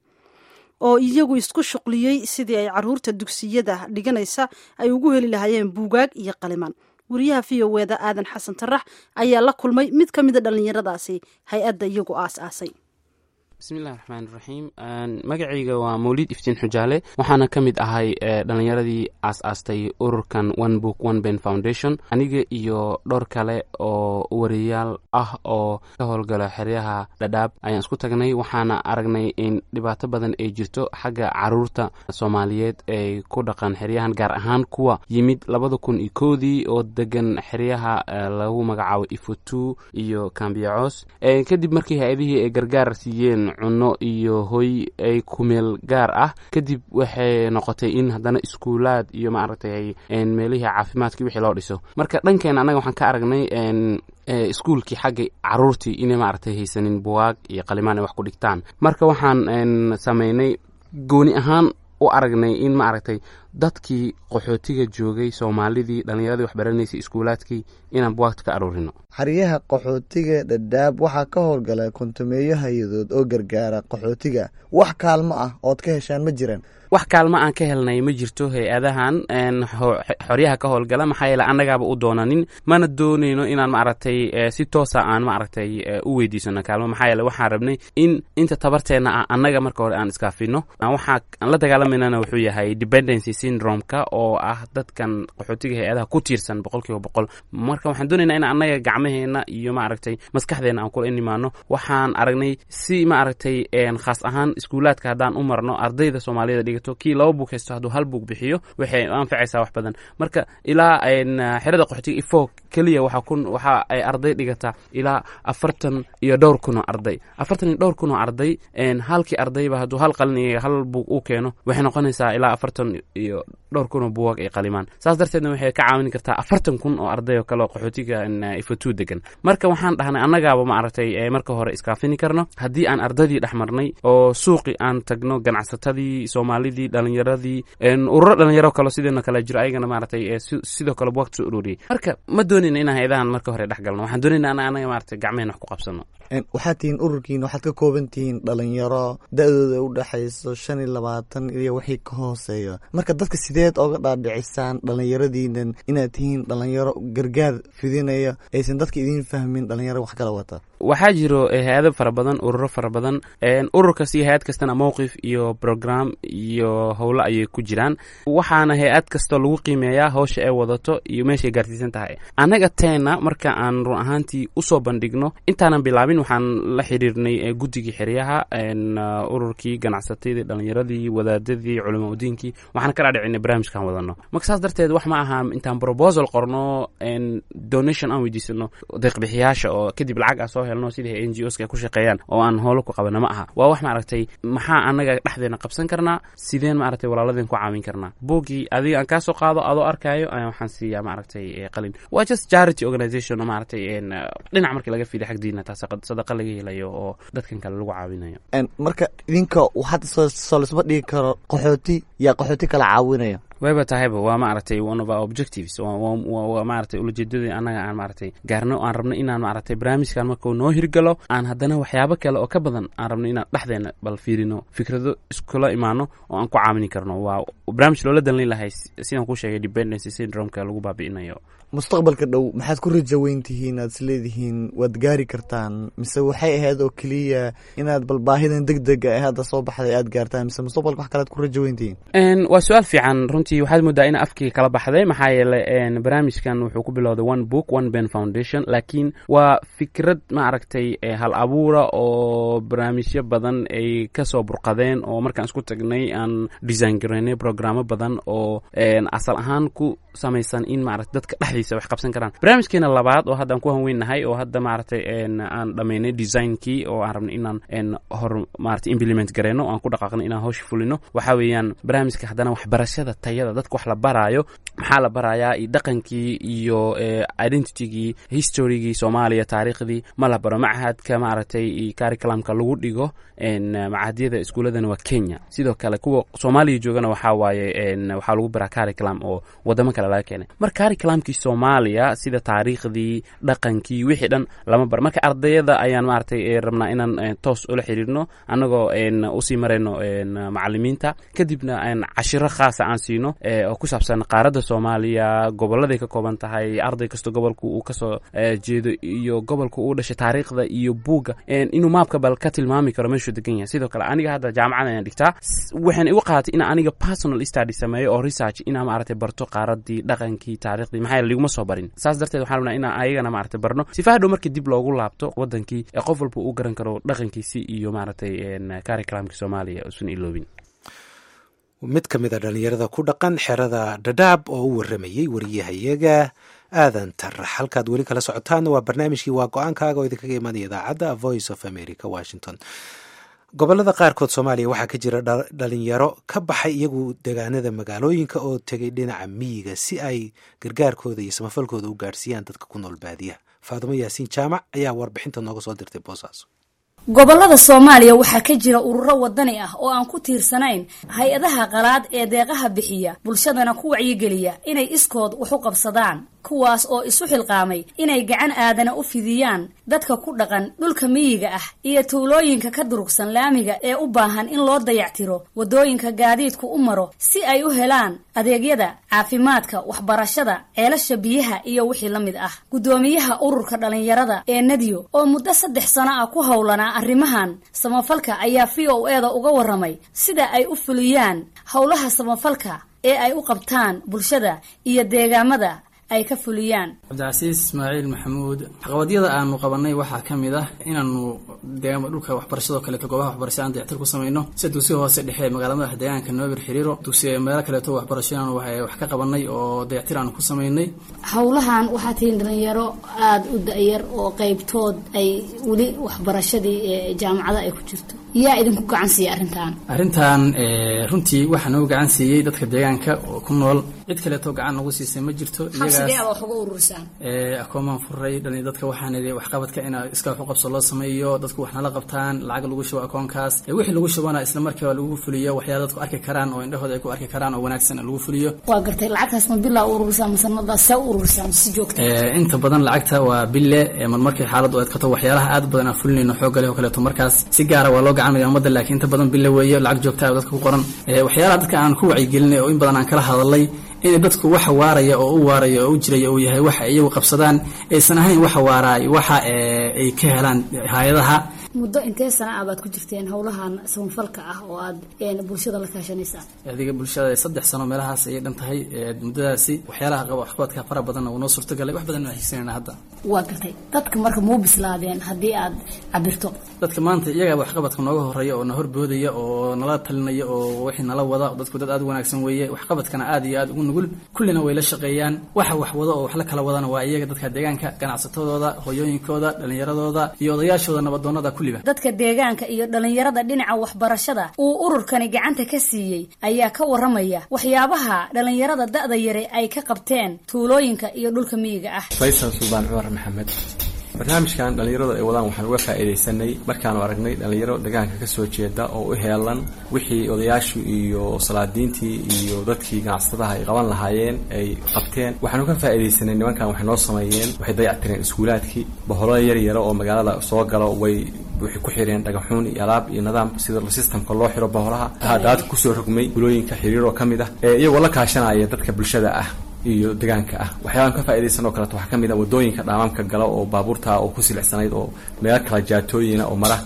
oo iyagu isku shuqliyey sidii ay caruurta dugsiyada dhiganaysa ay ugu heli lahaayeen buugaag iyo qalimaan wariyaha v o eda aadan xasan tarax ayaa la kulmay mid ka mida dhallinyaradaasi hay-adda iyagu aas-aasay bismillahi raxmaan raxiim magacayga waa mawlid iftiin xujaale waxaana ka mid ahay eh, dhallinyaradii aas-aastay ururkan one book one ben foundation aniga iyo dhowr kale oo wariyaal ah oo ka howlgala xeryaha dhadhaab ayaan isku tagnay waxaana aragnay in dhibaato badan ay jirto xagga caruurta soomaaliyeed ee ku dhaqan xeryahan gaar ahaan kuwa yimid labada kun iyo koodii oo degan xeryaha eh, lagu magacaabo ifotu iyo kambiyacoos Eh, kadib markii hay-adihii ay gargaar siiyeen cunno iyo hoy ay kumeel gaar ah kadib waxay noqotay in haddana iskuulaad iyo maaragtay en, meelihii caafimaadkii wixii loo dhiso marka dhankeena annaga waxaan ka aragnay en, eh, iskuulkii xagga caruurtii inay maaragtay haysanin buwaag iyo qalimaan ay wax ku dhigtaan marka waxaan en, sameynay gooni ahaan u aragnay in maaragtay dadkii qaxootiga joogay soomaalidii dhallinyaradii waxbaranaysay iskuulaadkii inaan buwaagta ka aruurino xeryaha qaxootiga dhadhaab waxaa ka howlgala kontumeeyo hay-adood oo gargaara qaxootiga wax kaalmo ah ood ka heshaan ma jiraan wax kaalmo aan ka helnay ma jirto hay-adahan en, ho- xoryaha ka howlgala maxaa yeele annagaaba u doonanin mana doonayno inaan maaragtay eh, si toosa aan maaragtay eh, u weydiisano kaalmo maxaa yeele waxaan rabnay in inta tabarteena ah annaga marka hore aan iskaafino Aan waxaa aan la dagaalamanana wuxuu yahay dependency syndrome-ka oo ah dadkan qaxootiga hay-adaha ku tiirsan boqol kiiba boqol marka waxaan doonaynaa in annaga gacmaheena iyo maaragtay maskaxdeena aan kula inimaano waxaan aragnay si maaragtay en, khaas ahaan iskuulaadka haddaan u marno ardayda soomaaliyada dhigato kii laba buug haysto hadduu hal buug bixiyo waxay anfacaysaa wax badan marka ilaa en, xerada qaxootiga ifo keliya waxaa kun waxa ay arday dhigataa ilaa afartan iyo dhowr kun oo arday afartan iyo dhowr kun oo arday en, halkii ardayba hadduu hal qalin iyo hal buug u keeno waxay noqonaysaa ilaa afartan iyo dhowr kun oo buugaag ay qalimaan saas darteedna waxay ka caawin kartaa afartan kun oo arday oo kale oo qaxootiga en, ifotuu degan marka waxaan dhahnay annagaaba maaragtay eh, marka hore iskaafini karno haddii aan ardaydii dhex marnay oo suuqi aan tagno ganacsatadii soomaalidii dhalinyaradii en, ururo dhalinyaro kale sideena kale jiro ayagana maaragtay eh, si- sidoo kale buugta soo ururiyey marka ma doonayna inaan hay-adahan marka hore dhex galno waxaan doonayna ana anaga maaragtay gacmehena wax ku qabsano En, waxaad tihiin ururkiin waxaad ka kooban tihiin dhalinyaro da-dooda u dhexayso shan iyo labaatan iyo wixii ka hooseeya marka dadka sideed oga dhaadhicisaan dhalinyaradiinan inaad tihiin dhalinyaro gargaar fidinaya aysan dadka idiin fahmin dhalinyaro wax kala wata waxaa jiro eh, hay-ado fara badan ururo fara badan En, urur kasta iyo hay-ad kastana mowqif iyo program iyo howlo ayay ku jiraan waxaana hay-ad kasta lagu qiimeeyaa hawsha ay wadato iyo meeshay gaarsiisan tahay annaga teena marka aan run ahaantii usoo bandhigno intaanan bilaabin waxaan la xiriirnay eh, guddigii xeryaha en, uh, ururkii ganacsatadii dhalinyaradii wadaadadii culama udiinkii waxaan ka dhaadhicinay barnaamijkan wadano marka saas darteed wax ma aha intaan proposal qorno en, donation aan weydiisano deeqbixiyaasha oo kadib lacag aan soo helno sidii n g oska ay ku shaqeeyaan oo aan howlo ku qabana ma aha waa wax maaragtay maxaa annaga dhexdeena qabsan karnaa sideen maaragtay walaaladeen ku caawin karnaa buuggii adiga aan kaasoo qaado adoo arkaayo ayaan waxaan siiyaa maaragtay eh, qalin waa just charity organization oo maaragtay en, eh, dhinac markii laga fiiday xag diina taa saqa- sadaqa laga helayo oo dadkan kale lagu caawinayo En, marka idinka waxaad soo soo lisma dhigi karo qaxooti yaa qaxooti kala caawinaya wayba tahayba waa maaragtay one of our objectives waa- waa waa- waa maaragtay ulajeedadii annaga aan maaragtay gaarno oo aan rabno inaan maaragtay barnaamijkan markuu noo hirgalo aan haddana waxyaabo kale oo ka badan aan rabno inaan dhexdeena bal fiirino fikrado iskula imaano oo aan ku caawini karno waa barnaamij loola dalin lahay si- sidaan kuu sheegay dependency syndrome-ka lagu baabi'inayo mustaqbalka dhow maxaad ku rajo weyn tihiin aad isleedihiin waad gaari kartaan mise waxay ahayd oo keliya inaad bal baahidan deg dega ee hadda soo baxday aad gaartaan mise mustaqbalka wax kalead ku rajo weyn tihiin En, waa su-aal fiican runtii runtii waxaad moodaa in afkii kala baxday maxaa yeelay barnaamijkan wuxuu ku bilowday one book one ben foundation laakiin waa fikrad maaragtay hal abuura oo barnaamijyo badan ay kasoo burqadeen oo markaan isku tagnay aan design gareynay programo badan oo asal ahaan ku samaysan in maarata dadka dhexdiisa wax qabsan karaan barnaamijkeena labaad oo hadda aan ku hanweynahay oo hadda maaragtay aan dhamaynay designkii oo aan rabnay inaan hor maarata implement gareyno aan ku dhaqaaqno inaan hawsha fulino waxa weeyaan barnaamijka haddana waxbarashada tayada dadka wax la baraayo maxaa la barayaa iyo dhaqankii iyo identitygii historygii soomaaliya taariikhdii ma la baro machadka maaragtay curriculumka lagu dhigo macadyada iskuuladana waa kenya sidoo kale kuwa soomaaliya joogana waxaa waaye waxaa lagu baraa curriculum oo wadamo kale laga keenay marka curriculumkii soomaaliya sida taariikhdii dhaqankii wixii dhan lama baro marka ardayada ayaan maaragtay rabnaa inaan toos ula xiriirno annagoo usii marayno macalimiinta kadibna cashiro khaasa aan siino oo ku saabsan qaaradda soomaaliya goboladay ka kooban tahay arday kasta gobolka uu kasoo jeedo iyo gobolka uu dhashay taariikhda iyo buugga inuu maabka bal ka tilmaami karo meeshuu degan yahay sidoo kale aniga hadda jaamacad ayaan dhigtaa waxaan igu qaadatay inaan aniga personal study sameeyo oo research inaan maaragtay barto qaaradii dhaqankii taariikhdii maxaa yeele liguma soo barin saas darteed waxaan rabnaa inaan ayagana maaragtay barno sifa hadhow markii dib loogu laabto wadankii ee qof walba uu garan karo dhaqankiisi iyo maaragtay curriculumka soomaaliya usan iloobin mid ka mid a dhallinyarada ku dhaqan xerada dhadhaab oo u waramayey wariyahayaga aadan tarax halkaad weli kala socotaanna waa barnaamijkii waa go-aankaaga oo idinkaga imanaya idaacadda voice of america washington gobolada qaarkood soomaaliya waxaa ka jira dhalinyaro ka baxay iyagu degaanada magaalooyinka oo tegay dhinaca miyiga si ay gargaarkooda iyo samafalkooda u gaadhsiiyaan dadka ku nool baadiyaha faadumo yaasiin jaamac ayaa warbixinta nooga soo dirtay boosaaso gobolada soomaaliya waxaa ka jira ururo wadani ah oo aan ku tiirsanayn hay-adaha qalaad ee deeqaha bixiya bulshadana ku wacyigeliya inay iskood wax u qabsadaan kuwaas oo isu xilqaamay inay gacan aadana u fidiyaan dadka ku dhaqan dhulka miyiga ah iyo tuulooyinka ka durugsan laamiga ee u baahan in loo dayactiro waddooyinka gaadiidku u maro si ay u helaan adeegyada caafimaadka waxbarashada ceelasha biyaha iyo wixii la mid ah guddoomiyaha ururka dhallinyarada ee nadiyo oo muddo saddex sano ah ku howlanaa arrimahan samafalka ayaa v o e da uga warramay sida ay u fuliyaan howlaha samafalka ee ay u qabtaan bulshada iyo deegaamada ay ka fuliyaan cabdicasiis ismaaciil maxamuud caqabadyada aanu qabanay waxaa ka mid ah inaanu deegaama dhulka waxbarashadoo kaleeto goobaha waxbarashada aan dayactir ku samayno sida dugsiga hoose dhexe magaalada madaxa deegaanka noobir xiriiro dugsiga meelo kaleeto waxbarasho inaanu wax ka qabanay oo dayactir aanu ku samaynay howlahan waxaa tihiin dhalinyaro aada u da-yar oo qeybtood ay weli waxbarashadii ee jaamacada ay ku jirto yaa idinku gacan siiyay arrintan arrintan runtii waxaa nagu gacan siiyey dadka deegaanka oo ku nool cid kaleeto gacan nagu siisay ma jirto akoomaan furay dadka waxaan idhi waxqabadka in iska wax u qabso loo sameeyo dadku wax nala qabtaan lacag lagu shubo akoonkaas wixii lagu shubana isla markiiba lagu fuliyo waxyaala dadku arki karaan oo indhahooda ay ku arki karaan oo wanaagsan lagu fuliyo waa gartay lacagtaas ma bilaa ururisaan masanada see u ururisaan si joogta inta badan lacagta waa bille marmarkii xaaladu adkato waxyaalaha aad badan aan fulinayno xoogale oo kaleeto markaas si gaara waa loo gacanaya ummadda laakiin inta badan bille weeye lacag joogta oo dadka ku qoran waxyaalaha dadka aan ku wacyigelinay oo in badan aan kala hadalay inay dadku waxa waaraya oo u waaraya oo u jiraya uu yahay waxa iyagu qabsadaan aysan ahayn waxa waaraay waxa ay ka helaan hay-adaha muddo intee sana ah baad ku jirteen howlahan samafalka ah oo aad bulshada la kaashanaysaan adiga bulshada saddex sano meelahaas ayay dhan tahay muddadaasi waxyaalaha qaba waxqabadka fara badan uu noo suurtagalay wax badan aan hiigsanayna hadda waa gartay dadka marka muu bislaadeen haddii aad cabirto dadka maanta iyagaa waxqabadka nooga horeeya oo na horboodaya oo nala talinaya oo wixii nala wada dadku dad aad u wanaagsan weeye waxqabadkana aad iyo aad ugu nugul kullina way la shaqeeyaan waxa wax wado oo wax la kala wadana waa iyaga dadka deegaanka ganacsatadooda hooyooyinkooda dhallinyaradooda iyo odayaashooda nabadoonada dadka deegaanka iyo dhalinyarada dhinaca waxbarashada uu ururkani gacanta ka siiyey ayaa ka waramaya waxyaabaha dhalinyarada da-da yare ay ka qabteen tuulooyinka iyo dhulka miyiga ah faysal suldaan cumar maxamed barnaamijkan dhallinyaradu ay wadaan waxaan uga faa'iidaysanay markaanu aragnay dhallinyaro deegaanka ka soo jeeda oo u heelan wixii odayaashu iyo salaadiintii iyo dadkii ganacsatadaha ay qaban lahaayeen ay qabteen waxaanu ka faa'iidaysanay nimankan waxay noo sameeyeen waxay dayactireen iskuulaadkii boholo yar yaro oo magaalada soo galo way waxay ku xireen dhagaxuun iyo alaab iyo nidaam sida systemka loo xiro boholaha daadka kusoo rogmay gulooyinka xiriir oo ka mid ah iyagoo la kaashanaya dadka bulshada ah iyo deegaanka ah waxyaalaan ka faaidaysan oo kaleeto waxaa ka mid ah wadooyinka dhaamaamka gala oo baabuurta oo ku silicsanayd oo meelo kala jaatooyina oo mara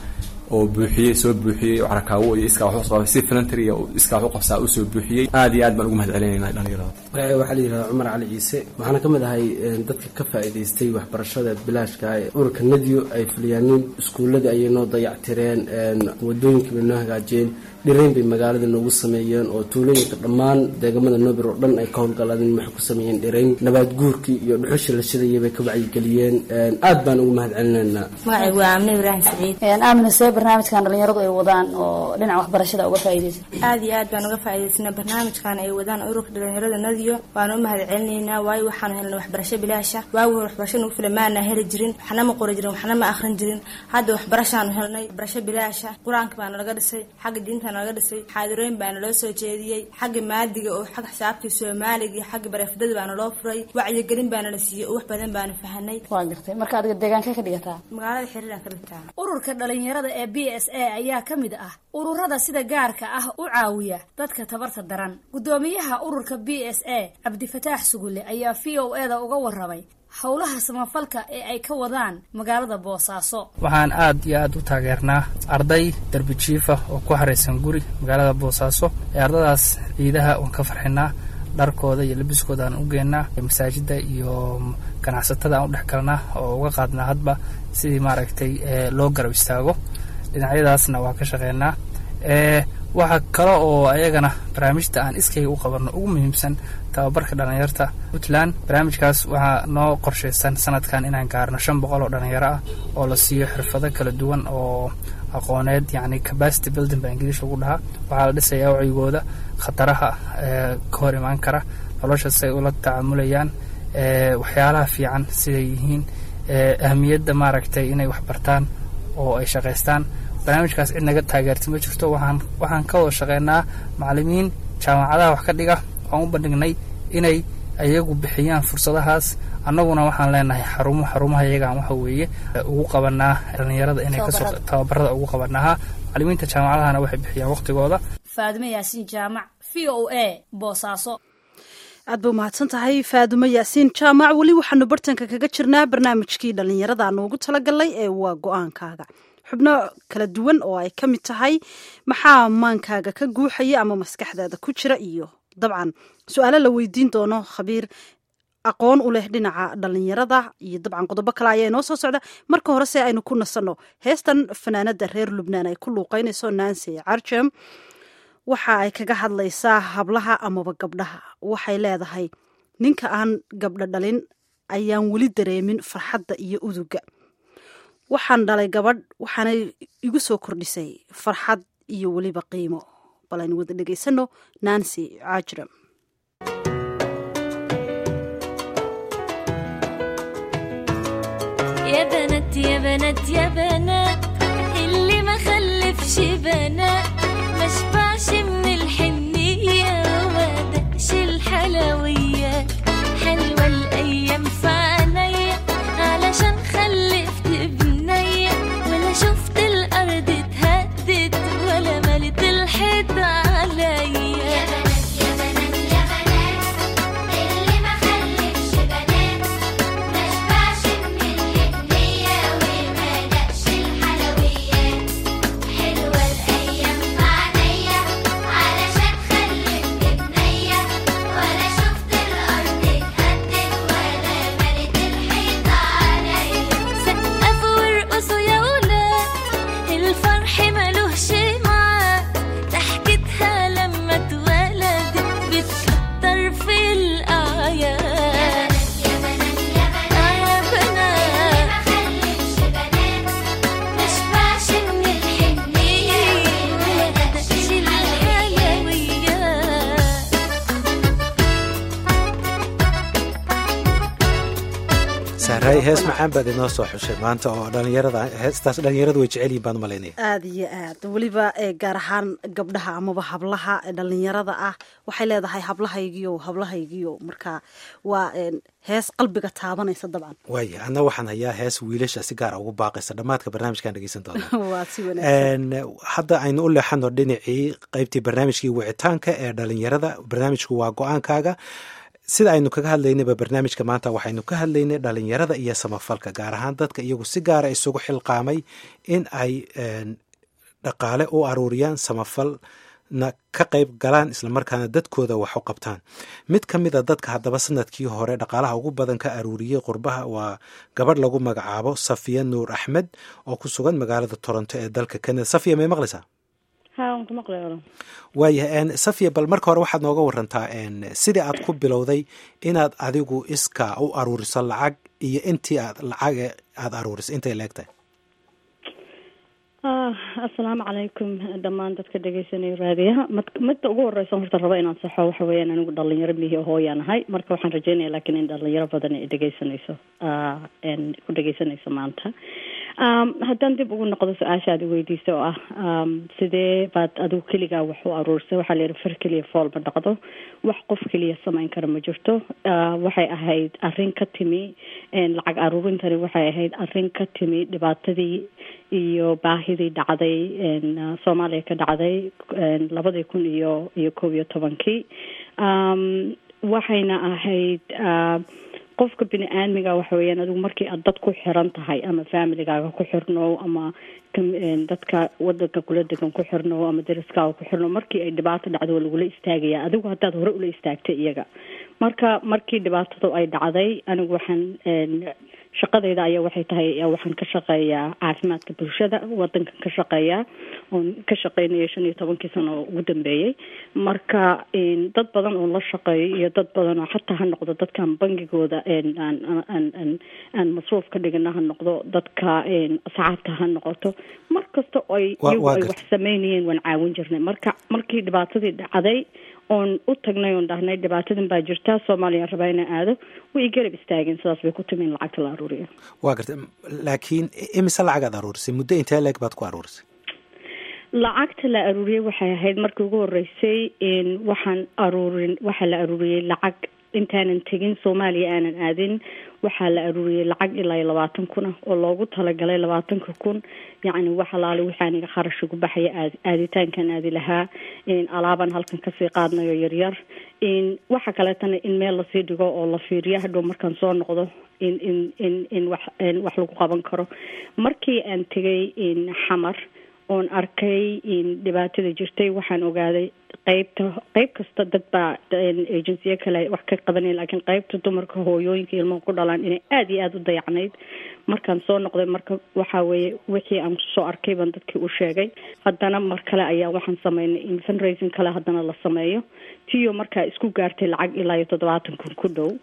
oo buuxiyey soo buuxiyey oo carakaawo iyo iskaa wax u qabay si filantary iyo iskaa wax u qabsaa u soo buuxiyey aad iyo aad baan ugu mahad celinayna dhalinyarada magacayga waxaa la yidhahdaa cumar cali ciise waxaana ka mid ahay dadka ka faa'iidaystay waxbarashada bilaashka ee ururka nadiyo ay fuliyaanin iskuulladii ayay noo dayactireen wadooyinkii bay noo hagaajiyeen dhirayn bay magaalada noogu sameeyeen oo tuulooyinka dhammaan deegamada noobir oo dhan ay ka howlgaladeen waxay ku sameeyeen dhirayn nabaad guurkii iyo dhuxusha la shidayay bay ka wacyigeliyeen aad baan ugu mahad celinaynaa magacaygu waa amne ibraahim saciid aamina see barnaamijkan dhalinyaradu ay wadaan oo dhinaca waxbarashada uga faa'iidaysa aad iyo aad baan uga faa'iidaysana barnaamijkan ay wadaan ururka dhalinyarada nadiyo waan u mahad celinaynaa waayo waxaanu helnay waxbarasho bilaasha waagi hore waxbarasho nagu filan maana heli jirin waxna ma qori jirin waxna ma akhrin jirin hadda waxbarashaanu helnay waxbarasho bilaasha qur-aanka baana laga dhisay xagga diinta laga dhisay xaadirooyin baana loo soo jeediyey xagga maadiga oo xagga xisaabtii soomaaliga iyo xagga bareefdada baana loo furay wacyigelin baana la siiyey oo wax badan baana fahanay waa gartay marka adiga deegaankee ka dhigataa magaalada xiriiraan ka dhigtaa ururka dhalinyarada ee b s a ayaa ka mid ah ururada sida gaarka ah u caawiya dadka tabarta daran guddoomiyaha ururka b s a cabdifataax sugulle ayaa v o e da uga warramay howlaha samafalka ee ay ka wadaan magaalada boosaaso waxaan aad iyo aad u taageernaa arday darbi jiifa oo ku xaraysan guri magaalada boosaaso ee ardadaas ciidaha waan ka farxinaa dharkooda iyo labiskooda aan u geennaa masaajida iyo ganacsatada aan u dhex galnaa oo uga qaadnaa hadba sidii maaragtay loo garab istaago dhinacyadaasna waa ka shaqeynaa waxaa kale oo ayagana barnaamijta aan iskayga u qabanno ugu muhiimsan tababarka dhalinyarta puntland barnaamijkaas waxaa noo qorshaysan sanadkan inaan gaarno shan boqol oo dhalinyaro ah oo la siiyo xirfado kala duwan oo aqooneed yacni capacity building baa ingiliish lagu dhahaa waxaa la dhisayaa wacyigooda khataraha ka hor imaan kara nolosha say ula tacaamulayaan waxyaalaha fiican siday yihiin ahmiyadda maaragtay inay waxbartaan oo ay shaqaystaan barnaamijkaas cid naga taageerta ma jirto waxaan waxaan ka wada shaqeynaa macallimiin jaamacadaha wax ka dhiga waan u bandhignay inay ayagu bixiyaan fursadahaas annaguna waxaan leenahay xarumo xarumaha iyagaan waxa weeye ugu qabanaa dhalinyarada inay kasoo tababarada ugu qabanaha macallimiinta jaamacadahana waxay bixiyaan waqtigooda faadime yaasiin jaamac v o a boosaaso aad ba umahadsan tahay faadumo yaasiin jaamac weli waxaanu bartanka kaga jirnaa barnaamijkii dhallinyarada aanu ugu talagalnay ee waa go-aankaaga xubno kala duwan oo ay ka mid tahay maxaa maankaaga ka guuxaya ama maskaxdaada ku jira iyo dabcan su-aalo la weydiin doono khabiir aqoon u leh dhinaca dhallinyarada iyo dabcan qodobo kale ayaa inoo soo socda marka hore se aynu ku nasanno heestan fanaanada reer lubnaan ay ku luuqeynayso nancy carjem waxa ay kaga hadlaysaa hablaha amaba gabdhaha waxay leedahay ninka aan gabdho dhalin ayaan weli dareemin farxadda iyo uduga waxaan dhalay gabadh waxaanay igu soo kordhisay farxad iyo weliba qiimo bal aynu wada dhegaysano nancy cajram يا بنات يا بنات يا بنات اللي ما خلفش بنات ما شبعش من الحنية وما دقش الحلويات حلوة الأيام في عينيا علشان خلفت بنية ولا شفت الأرض اتهدت ولا ملت الحيط عليا يا بنات يا بنات يا بنات اللي ما خلفش بنات ما شبعش من الحنية وما دقش الحلويات حلوة الأيام في عينيا علشان خلفت بنية ولا شفت الأرض اتهدت ولا ملت الحيط عليا سقفوا وارقصوا يا ولاد الفرح ملوش معاد ضحكتها لما اتولدت بتكتر في الأعياد يا بنات يا بنات يا بنات ما خلفش بنات ما شبعش من الحنية ولا دقش الحلويات sahraay hees macaan baad inoo soo xushay maanta oo dhalinyarada heestaas dhalinyaradu way jecel yihin baan u malaynaya aada iyo aad weliba ee gaar ahaan gabdhaha amaba hablaha ee dhalinyarada ah waxay leedahay hablahaygiyo hablahaygiyo marka waa een, hees qalbiga taabanaysa dabcan waaya anna waxaan hayaa hees wiilasha si gaara ugu baaqaysa dhammaadka barnaamijkan dhegeysan doona waa si wanaagsan Een, hadda aynu u leexano dhinacii qeybtii barnaamijkii wicitaanka ee dhalinyarada barnaamijku waa go-aankaaga sida aynu kaga hadlaynayba barnaamijka maanta waxaynu ka hadlaynay dhalinyarada iyo samafalka gaar ahaan dadka iyagu si gaara isugu xilqaamay in ay een, dhaqaale u aruuriyaan samafalna ka qayb galaan islamarkaana dadkooda wax u qabtaan mid ka mid a dadka haddaba sanadkii hore dhaqaalaha ugu badan ka aruuriyey qurbaha waa gabadh lagu magacaabo safiya nuur axmed oo ku sugan magaalada toronto ee dalka canada safiya may maqlaysaa waayahay safiya bal marka hore waxaad nooga warantaa sidii aad ku bilowday inaad adigu iskaa u aruuriso lacag iyo intii aad lacag aada aruuriso intay leegtahay assalaamu calaykum dhammaan dadka dhegeysanaya raadiyaha mad midda ugu horeysa horta rabo inaan saxo waxa weeyaan anigu dhalinyaro mihi hooyaan ahay marka waxaan rajeynaya laakiin in dhalinyaro badan ay dhegeysanayso ku dhegeysanayso maanta haddaan dib ugu noqdo su-aashaad weydiisa oo ah sidee baad adigu keligaa wax u aruursay waxaa layihi far keliya fool ma dhaqdo wax qof keliya samayn kara ma jirto waxay ahayd arrin ka timi lacag aruurintani waxay ahayd arrin ka timi dhibaatadii iyo baahidii dhacday soomaaliya ka dhacday labadii kun iyo iyo koob iyo tobankii waxayna ahayd qofka bini aadmiga waxa weeyaan adigu markii aad dad ku xiran tahay ama familigaaga ku xirnow ama dadka wadanka kula degan ku xirnow ama dariskaaga ku xirnow markii ay dhibaato dhacdo waa lagula istaagaya adigu haddaad hore ula istaagtay iyaga marka markii dhibaatadu ay dhacday anigu waxaan shaqadayda ayaa waxay tahay waxaan ka shaqeeyaa caafimaadka bulshada wadankan ka shaqeeyaa oon ka shaqeynaya shan iyo tobankii sano oo ugu dambeeyey marka dad badan oo la shaqeeyo iyo dad badan oo xataa ha noqdo dadkan bangigooda aan aan masruuf ka dhigana ha noqdo dadka asxaabta ha noqoto mar kasta ay iyagu ay wax sameynayeen waan caawin jirnay marka markii dhibaatadii dhacday oon u tagnay oon dhahnay dhibaatadan baa jirta soomaaliya rabaa inaan aado way garab istaageen sidaas bay ku timi in lacagta la aruuriyo waa garta laakiin imise lacag aad aruurisay muddo intee leeg baad ku aruurisay lacagta la aruuriyey waxay ahayd markii ugu horeysay waxaan aruurin waxaa la aruuriyey lacag intaanan tegin soomaaliya aanan aadin waxaa la aruuriyey lacag ilaa iyo labaatan kun ah oo loogu talagalay labaatanka kun yacni wax alaale wixii aniga kharash ugu baxaya aad aaditaankan aadi lahaa alaabaan halkan kasii qaadnayo yaryar waxa kaleetana in meel lasii dhigo oo la fiiriyo hadhow markaan soo noqdo in in in in wax wax lagu qaban karo markii aan tegay xamar oon arkay dhibaatada jirtay waxaan ogaaday qeybta qeyb kasta dad baa agensiyo kale wax ka qabanaya laakiin qeybta dumarka hooyooyinka ilmaha ku dhalaan inay aada iyo aada u dayacnayd markaan soo noqday marka waxaa weeye wixii aan soo arkay baan dadkii u sheegay haddana mar kale ayaa waxaan sameynay in fundraising kale haddana la sameeyo tiyo markaa isku gaartay lacag ilaa iyo toddobaatan kun ku dhow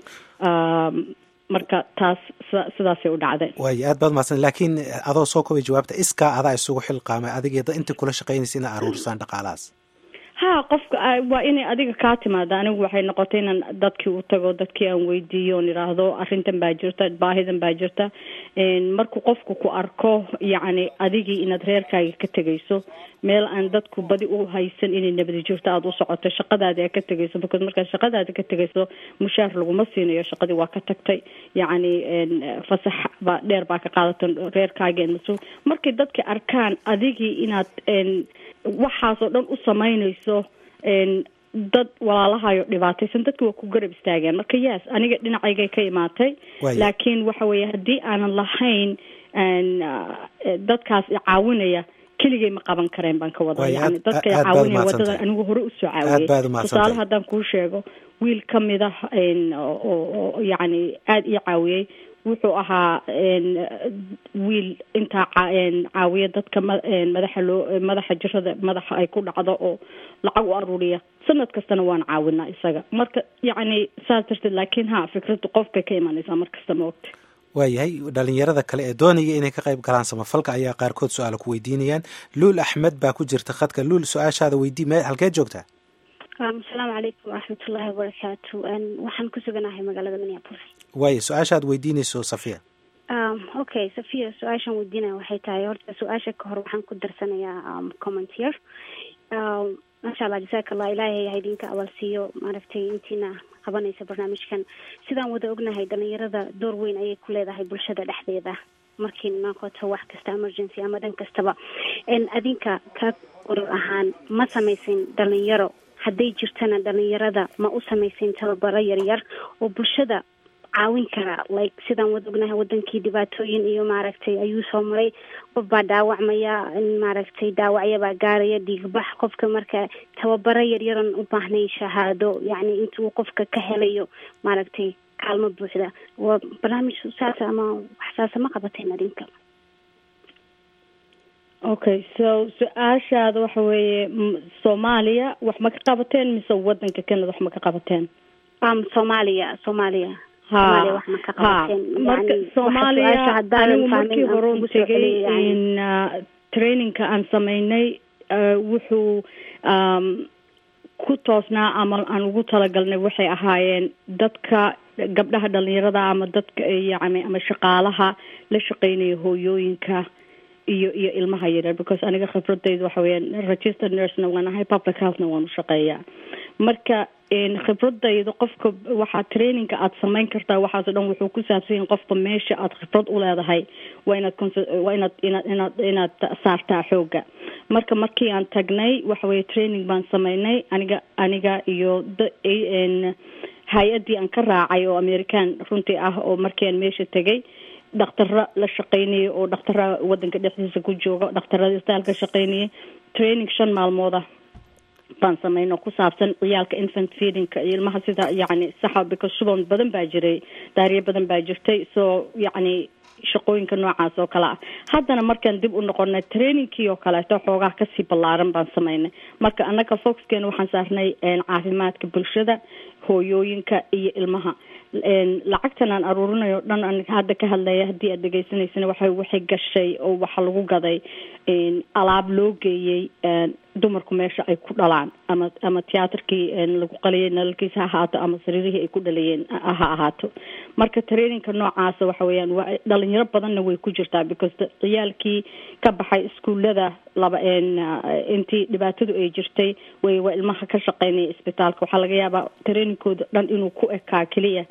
marka taas sidaasay u dhacday waaya aad baad mahadsan laakiin adoo soo kobay jawaabta iskaa adaa isugu xilqaamay adiga inta kula shaqaynaysa ina aruurisaan dhaqaalahaas ha qofka waa inay adiga kaa timaada anigu waxay noqotay inaan dadkii u tago dadkii aan weydiiyo oon idhaahdo arrintan baa jirta baahidan baa jirta markuu qofku ku arko yacni adigii inaad reerkaaga ka tegayso meel aan dadku badi u haysan inay nabadi jirto aada u socoto shaqadaadi aad ka tegayso because markaad shaqadaada ka tegayso mushaar laguma siinayo shaqadii waa ka tagtay yacni fasax baa dheer baa ka qaadata reerkaagi mas markay dadka arkaan adigii inaad waxaasoo dhan u samaynayso dad walaalahayo dhibaataysan dadka waa ku garab istaageen marka yes aniga dhinacaygay ka imaatay laakiin waxa weeye haddii aanan lahayn dadkaas caawinaya keligay ma qaban kareen baan ka wada yani dadka caawinaya wadadan anigu hore usoo caawiyey tusaale haddaan kuu sheego wiil kamid ah oo yacni aada ii caawiyey wuxuu ahaa wiil intaa caawiya dadka madaxa loo madaxa jirada madaxa ay ku dhacdo oo lacag u aruuriya sanad kastana waan caawinaa isaga marka yacni saas darteed laakiin ha fikradu qof bay ka imanaysaa markasta ma ogta waayahay dhalinyarada kale ee doonaya inay ka qayb galaan samafalka ayaa qaarkood su-aala ku weydiinayaan luul axmed baa ku jirta khadka luul su-aashaada weydii me halkeed joogtaa asalaamu calaykum waraxmatullaahi wabarakaatu waxaan ku suganahay magaalada minneapolis waaya su-aashaad weydiinayso safiya okay safiya su-aashaan weydiinaya waxay tahay horta su-aasha ka hor waxaan ku darsanayaa commentier maasha allah jasaaka allah ilaahay ha idinka abaalsiiyo maaragtay intiina qabanaysa barnaamijkan sidaan wada ognahay dhalinyarada door weyn ayay ku leedahay bulshada dhexdeeda markii noqoto wax kasta emergency ama dhan kastaba adinka ka urur ahaan ma samaysin dhalinyaro hadday jirtana dhalinyarada ma u samaysin tababaro yaryar oo bulshada caawin karaa like sidaan wada ognahay wadankii dhibaatooyin iyo maaragtay ayuu soo maray qof baa dhaawacmaya in maaragtay dhaawacyabaa gaaraya dhiigbax qofka marka tababaro yaryaran u baahnayn shahaado yacni intuu qofka ka helayo maaragtay kaalmo buuxda waa barnaamij saasa ama waxsaasa ma qabateen adinka okay so su-aashaada waxa weeye m- soomaaliya wax ma ka qabateen mise wadanka canada wax ma ka qabateen um soomaaliya soomaaliya ha Soomaaliya wax ma ka ha qabateen marka Yani, waxa soomaaliya su-aasha haddaanan anigu fahmin markii aan hore un kugu soo tegay celiyay, yani. in uh, trainingka aan sameynay uh, wuxuu um, ku toosnaa ama aan ugu talagalnay waxay ahaayeen dadka gabdhaha dhalinyarada ama dadka yani ama shaqaalaha la shaqeynaya hooyooyinka iyo iyo ilmaha yaryar because aniga khibradayda waxa weeyaan registered nursena waan ahay public healthna waan u shaqeeyaa marka een, khibradayda qofka waxaa trainingka aad samayn kartaa waxaasoo dhan wuxuu ku saabsan yahay qofka meesha aad khibrad u leedahay waa inaad conse- waa inaad inaad inaad inaad saartaa xooga marka markii aan tagnay waxa weeye training baan sameynay aniga aniga iyo da- een, hay-addii aan ka raacay oo american runtii ah oo markii aan meesha tegay dhakhtaro la shaqeynayay oo dhakhtara wadanka dhexdiisa ku jooga dhakhtarada istaalka shaqeynayay training shan maalmooda baan sameyn oo ku saabsan ciyaalka infant feedingka iyo ilmaha sida yacni saxa because shuban badan baa jiray daariye badan baa jirtay so yacni shaqooyinka noocaas oo kale ah haddana markaan dib u noqonay trainingkii oo kaleeto xoogaa kasii ballaaran baan sameynay marka annaga foxkeena waxaan saarnay een, caafimaadka bulshada hooyooyinka iyo ilmaha een, lacagtan aan aruurinayo o dhan aan hadda ka hadlaya haddii aad dhegaysanaysana waxay waxay gashay oo waxa lagu gaday een, alaab loo geeyey een, dumarku meesha ay ku dhalaan ama ama tiyaatarkii een, lagu qaliyay nalalkiisa ha ahaato ama sariirihii ay ku dhalayeen ha ha ahaato marka trainingka noocaasa waxa weeyaan waa dhalinyaro badanna way ku jirtaa because da- ciyaalkii ka baxay iskuullada laba een, uh, intii dhibaatadu ay jirtay way waa ilmaha ka shaqeynaya isbitaalka waxaa laga yaabaa trainingkooda dhan inuu ku ekaa keliya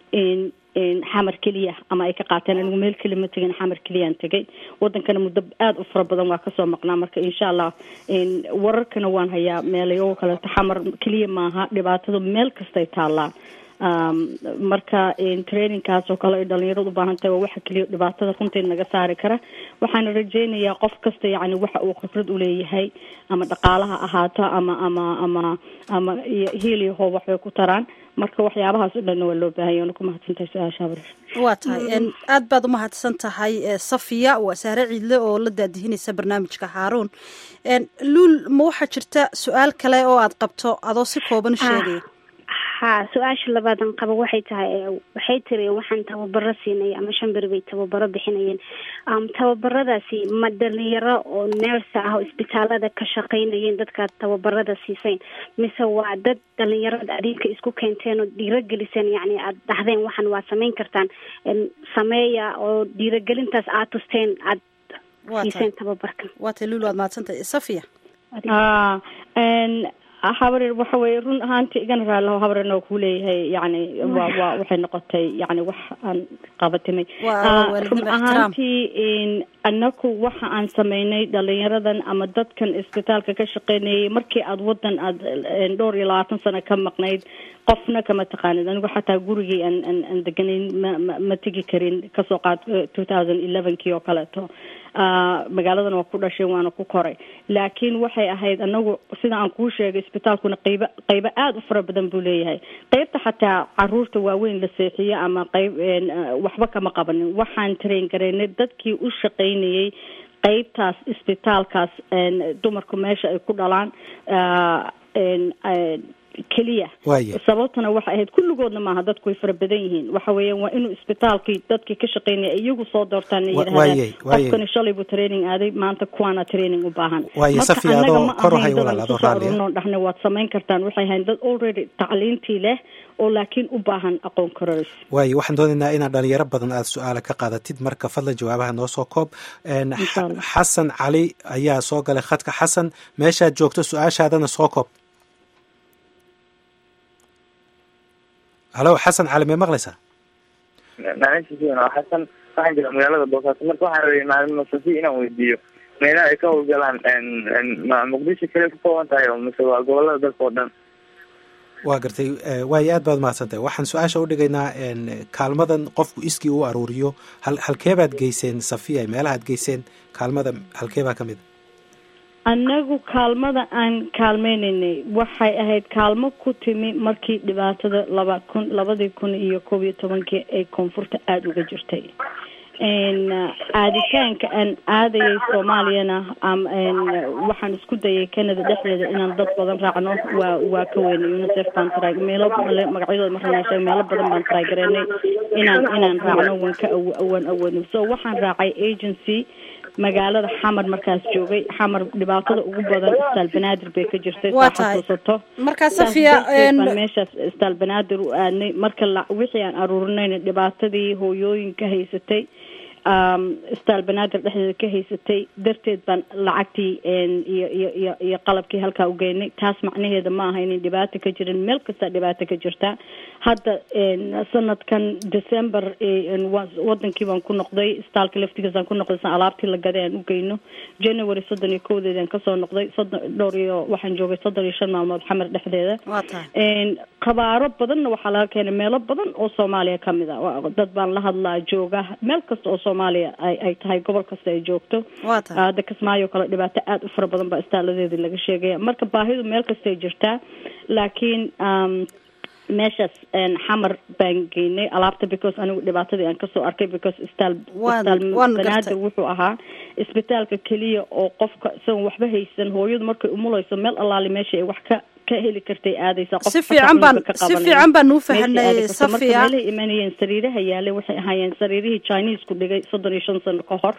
in in xamar keliya ama ay ka qaateen anigu meel keli ma tegin xamar keliyaan tegay wadankana muddo aada u fara badan waa kasoo maqnaa marka insha allah in wararkana waan hayaa meelayo kaleeto xamar keliya maaha dhibaatada meel kastay taallaa um, marka in trainingkaas oo kale ay dhalinyaradu u baahan tahay waa waxa keliya dhibaatada runtii naga saari kara waxaana rajeynayaa qof kasta yacni waxa uu khibrad uleeyahay ama dhaqaalaha ahaato ama ama ama ama iyo hiil iyo hoob waxbay ku taraan marka waxyaabahaas o dhanna waa loo baahanya waana ku mahadsantahay su-aasha habar waa tahay een, aad baad u mahadsan tahay ee, safiya waa saare ciidle oo la daadihinaysa barnaamijka haaruun een, luul ma waxaa jirta su-aal kale oo aad qabto adoo si kooban u sheegaya ha su-aasha labaadan qabo waxay tahay ee, waxay tiri waxaan tababaro siinay ama shan beri bay tababaro bixinayeen um, tababaradaasi ma dhalinyaro oo neersa ah oo isbitaalada ka shaqeynayeen dadkaad tababarada siisayn mise waa dad dhalinyarada adinka isku keenteen oo dhiirageliseen yacni aad dhahdeen waxan waa samayn kartaan En, sameeya oo dhiiragelintaas aad tusteen aad Waa siiseen tababarkan waa tahay luul waad mahadsan tahay safiya ah n habareer waxa weeye run ahaantii igana raalaho habareerna waa kuu leeyahay yacni waa waa waxay noqotay yacni wax aan qabatimay Waa- Ah, waa waalidnimo run ixtiraam. ahaantii in anaku waxa aan sameynay dhalinyaradan ama dadkan isbitaalka ka shaqeynayay markii aad wadan aad een, dhowr iyo labaatan sano ka maqnayd qofna kama taqaanid anigu xataa gurigii aan aan aan deganayn ma ma ma tegi karin kasoo qaad two thousand elevenkii oo kaleeto Ah, magaaladan waa ku dhashay waana ku koray laakiin waxay ahayd anagu sida aan kuu sheegay isbitaalkuna qeybo qeybo aada u fara badan buu leeyahay qeybta xataa caruurta waaweyn la seexiyo ama qeyb een, ah, waxba kama qabanin waxaan train garaynay dadkii u shaqeynayay qeybtaas isbitaalkaas een, dumarku meesha ay ku dhalaan ah, een, een, keliya Waaye. sababtana waxay ahayd kulligoodna maaha dadku way fara badan yihiin waxa weeyaan waa inuu isbitaalkii dadkii ka shaqeynaya iyagu soo doortaan ay Wa- yidhahdaan waayey, waayey. qofkani shalay buu training aaday maanta kuwaana training u baahan Waaye, marka Safiya, annaga adoo ma kor u ahayn hay dad walaal, aan adoo isku soo raalli ah. aruurinoo dhahna waad samayn kartaan waxay ahayn dad already tacliintii leh oo laakiin u baahan aqoon kororis waayo waxaan doonaynaa inaad dhalinyaro badan aad su-aala ka qaadatid marka fadlan jawaabaha noo soo koob Een, Insha Allah. xasan cali ayaa soo galay khadka xasan meeshaad joogto su-aashaadana soo koob halo xasan cali may maqlaysaa maalintiisii waa xasan waxaan jira magaalada boosaaso marka waxaan rabay maalin masafi inaan weydiiyo meelaha ay ka howlgalaan n n ma muqdisho kale ku kooban tahay oo mise waa gobolada dalka oo dhan waa gartay waayo aad baad umahadsantahay waxaan su-aasha udhigaynaa kaalmadan qofku iskii u aruuriyo hal halkeebaad geyseen safiya meelahaad geyseen kaalmada halkeebaa ka mid a annagu kaalmada aan kaalmeynaynay waxay ahayd kaalmo ku timi markii dhibaatada laba kun labadii kun iyo koob iyo tobankii ay koonfurta aada uga jirtay aaditaanka aan aadayay soomaaliyana waxaan isku dayay canada dhexdeeda inaan dad badan raacno waa waa ka weynay unicef baan try meelo magacyadooda marana sheeg meelo badan baan try gareynay inaan inaan raacno waan ka awaan awoodno so waxaan raacay agency magaalada xamar markaas joogay xamar dhibaatada ugu badan istaal banaadir bay ka jirtay Waa saa tahay. xasuusato Markaa, Saas Safiya, darteed een- baan meeshaas istaal banaadir u aadnay marka la wixii aan aruurinayna dhibaatadii hooyooyinka haysatay um, istaal banaadir dhexdeeda ka haysatay darteed baan lacagtii een, iyo iyo iyo iyo qalabkii halkaa u geynay taas macnaheeda ma aha inay dhibaato ka jirin meel kasta dhibaato ka jirta hadda een, sanadkan december een, wa- wadankii baan ku noqday istaalka laftigiisaan ku noqday san alaabtii la gaday aan u geyno january soddon iyo kowdeedaan kasoo noqday soddon dhowr iyo waxaan joogay soddon iyo shan maalmood xamar dhexdeeda waa tahay een qabaaro badanna waxaa laga keenay meelo badan oo soomaaliya ka mid a Waa- dad baan la hadlaa jooga meel kasta oo soomaaliya ay ay tahay gobol kasta ay joogto waa tahay hadda kismaayo kale dhibaato aada u fara badan baa istaaladeedii laga sheegaya marka baahidu meel kastay jirtaa laakiin um, meeshaas een, xamar baan geynay alaabta because anigu dhibaatadii aan kasoo arkay because istaal Waan- istaal waan banaadir gartay. wuxuu ahaa isbitaalka keliya oo qofka isagoon waxba haysan hooyadu markay umulayso meel allaali meesha ay wax ka ka heli kartay aadaysa qof Si xataa fiican baan- cunugga ka si qabanaya. fiican baan u Meeshay fahanay, aadi karto. marka Safiya. meelahay imanayeen sariiraha yaalay waxay ahaayeen sariirihii chinesku dhigay soddon iyo shan sano ka hor